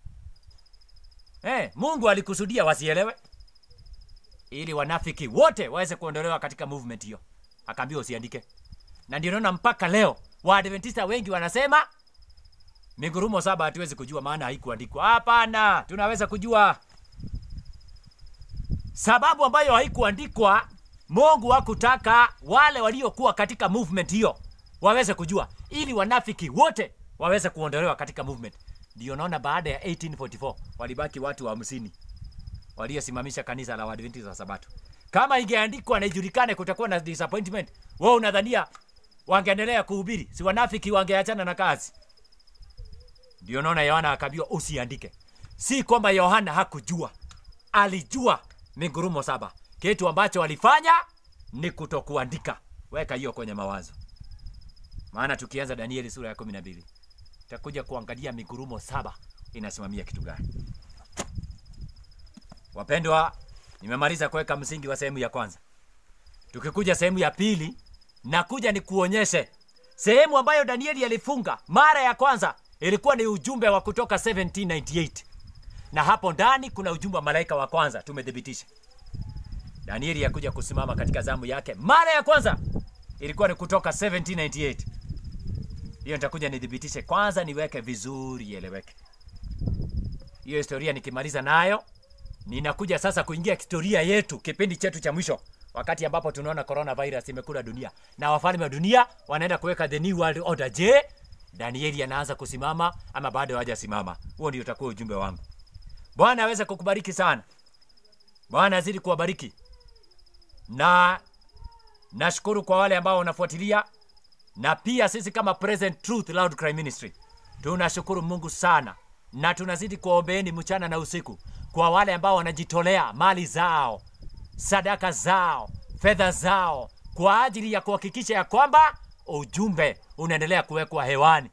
eh, mungu alikusudia wasielewe ili wanafiki wote waweze kuondolewa katika movement hiyo akaambiwa usiandike na ndio naona mpaka leo waadventista wengi wanasema migurumo saba hatuwezi kujua maana haikuandikwa hapana tunaweza kujua sababu ambayo haikuandikwa mungu hakutaka wale waliokuwa katika movement hiyo waweze kujua ili wanafiki wote waweze kuondolewa katika movement ndio naona baada ya 1844 walibaki watu hamsini waliosimamisha kanisa la waadventista wa sabato kama ingeandikwa na ijulikane kutakuwa na disappointment wewe unadhania wangeendelea kuhubiri si wanafiki wangeachana na kazi ndio naona yohana akaambiwa usiandike si kwamba yohana hakujua alijua migurumo saba kitu ambacho alifanya ni kutokuandika weka hiyo kwenye mawazo maana tukianza danieli sura ya kumi na mbili takuja kuangalia migurumo saba inasimamia kitu gani wapendwa nimemaliza kuweka msingi wa sehemu ya kwanza tukikuja sehemu ya pili nakuja ni kuonyeshe sehemu ambayo danieli alifunga mara ya kwanza ilikuwa ni ujumbe wa kutoka 1798 na hapo ndani kuna ujumbe wa malaika wa kwanza tumethibitisha danieli yakuja kusimama katika zamu yake mara ya kwanza ilikuwa ni kutoka 1798 hiyo nitakuja nithibitishe kwanza niweke vizuri ieleweke hiyo historia nikimaliza nayo ninakuja sasa kuingia historia yetu kipindi chetu cha mwisho wakati ambapo tunaona coronavirus imekula dunia na wafalme wa dunia wanaenda kuweka the new world order je danieli anaanza kusimama ama bado hajasimama huo ndio utakuwa ujumbe wangu bwana aweze kukubariki sana bwana azidi kuwabariki na nashukuru kwa wale ambao wanafuatilia na pia sisi kama present truth loud cry ministry tunashukuru mungu sana na tunazidi kuwaombeeni mchana na usiku kwa wale ambao wanajitolea mali zao sadaka zao fedha zao kwa ajili ya kuhakikisha ya kwamba ujumbe unaendelea kuwekwa hewani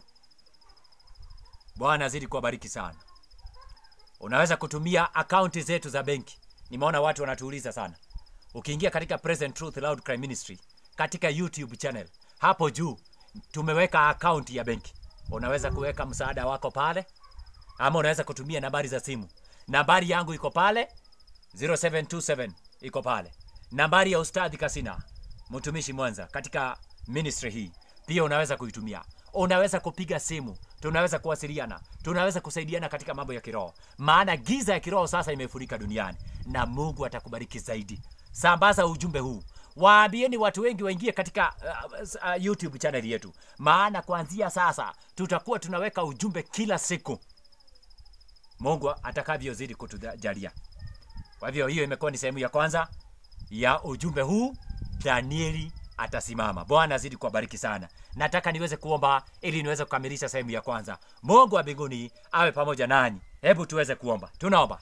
bwana azidi kuwabariki sana unaweza kutumia akaunti zetu za benki nimeona watu wanatuuliza sana ukiingia katika present truth loud cry ministry katika youtube channel hapo juu tumeweka akaunti ya benki unaweza kuweka msaada wako pale ama unaweza kutumia nambari za simu nambari yangu iko pale 0727 iko pale nambari ya ustadhi kasina mtumishi mwanza katika ministry hii pia unaweza kuitumia unaweza kupiga simu tunaweza kuwasiliana tunaweza kusaidiana katika mambo ya kiroho maana giza ya kiroho sasa imefurika duniani na mungu atakubariki zaidi sambaza ujumbe huu waambieni watu wengi waingie katika uh, uh, youtube channel yetu maana kuanzia sasa tutakuwa tunaweka ujumbe kila siku mungu atakavyozidi kutujalia kwa hivyo hiyo imekuwa ni sehemu ya kwanza ya ujumbe huu danieli atasimama. Bwana azidi kuwabariki sana. Nataka niweze kuomba ili niweze kukamilisha sehemu ya kwanza. Mungu wa mbinguni awe pamoja nanyi. Hebu tuweze kuomba. Tunaomba.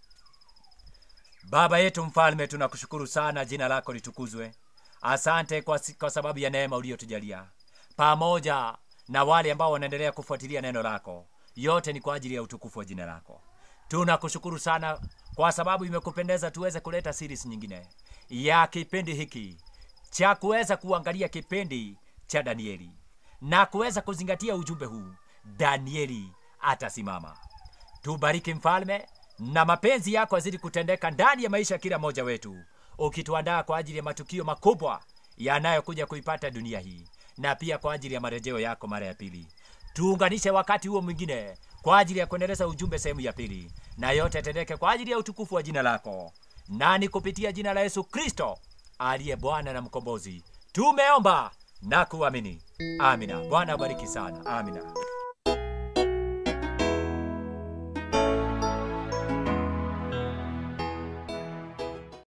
Baba yetu mfalme, tunakushukuru sana, jina lako litukuzwe. Asante kwa, si- kwa sababu ya neema uliyotujalia pamoja na wale ambao wanaendelea kufuatilia neno lako. Yote ni kwa ajili ya utukufu wa jina lako. Tunakushukuru sana kwa sababu imekupendeza tuweze kuleta series nyingine ya kipindi hiki cha kuweza kuangalia kipindi cha Danieli na kuweza kuzingatia ujumbe huu, Danieli atasimama. Tubariki mfalme, na mapenzi yako yazidi kutendeka ndani ya maisha ya kila mmoja wetu, ukituandaa kwa ajili ya matukio makubwa yanayokuja kuipata dunia hii, na pia kwa ajili ya marejeo yako mara ya pili. Tuunganishe wakati huo mwingine kwa ajili ya kuendeleza ujumbe sehemu ya pili, na yote yatendeke kwa ajili ya utukufu wa jina lako, na ni kupitia jina la Yesu Kristo aliye Bwana na Mkombozi tumeomba na kuamini. Amina. Bwana abariki sana. Amina.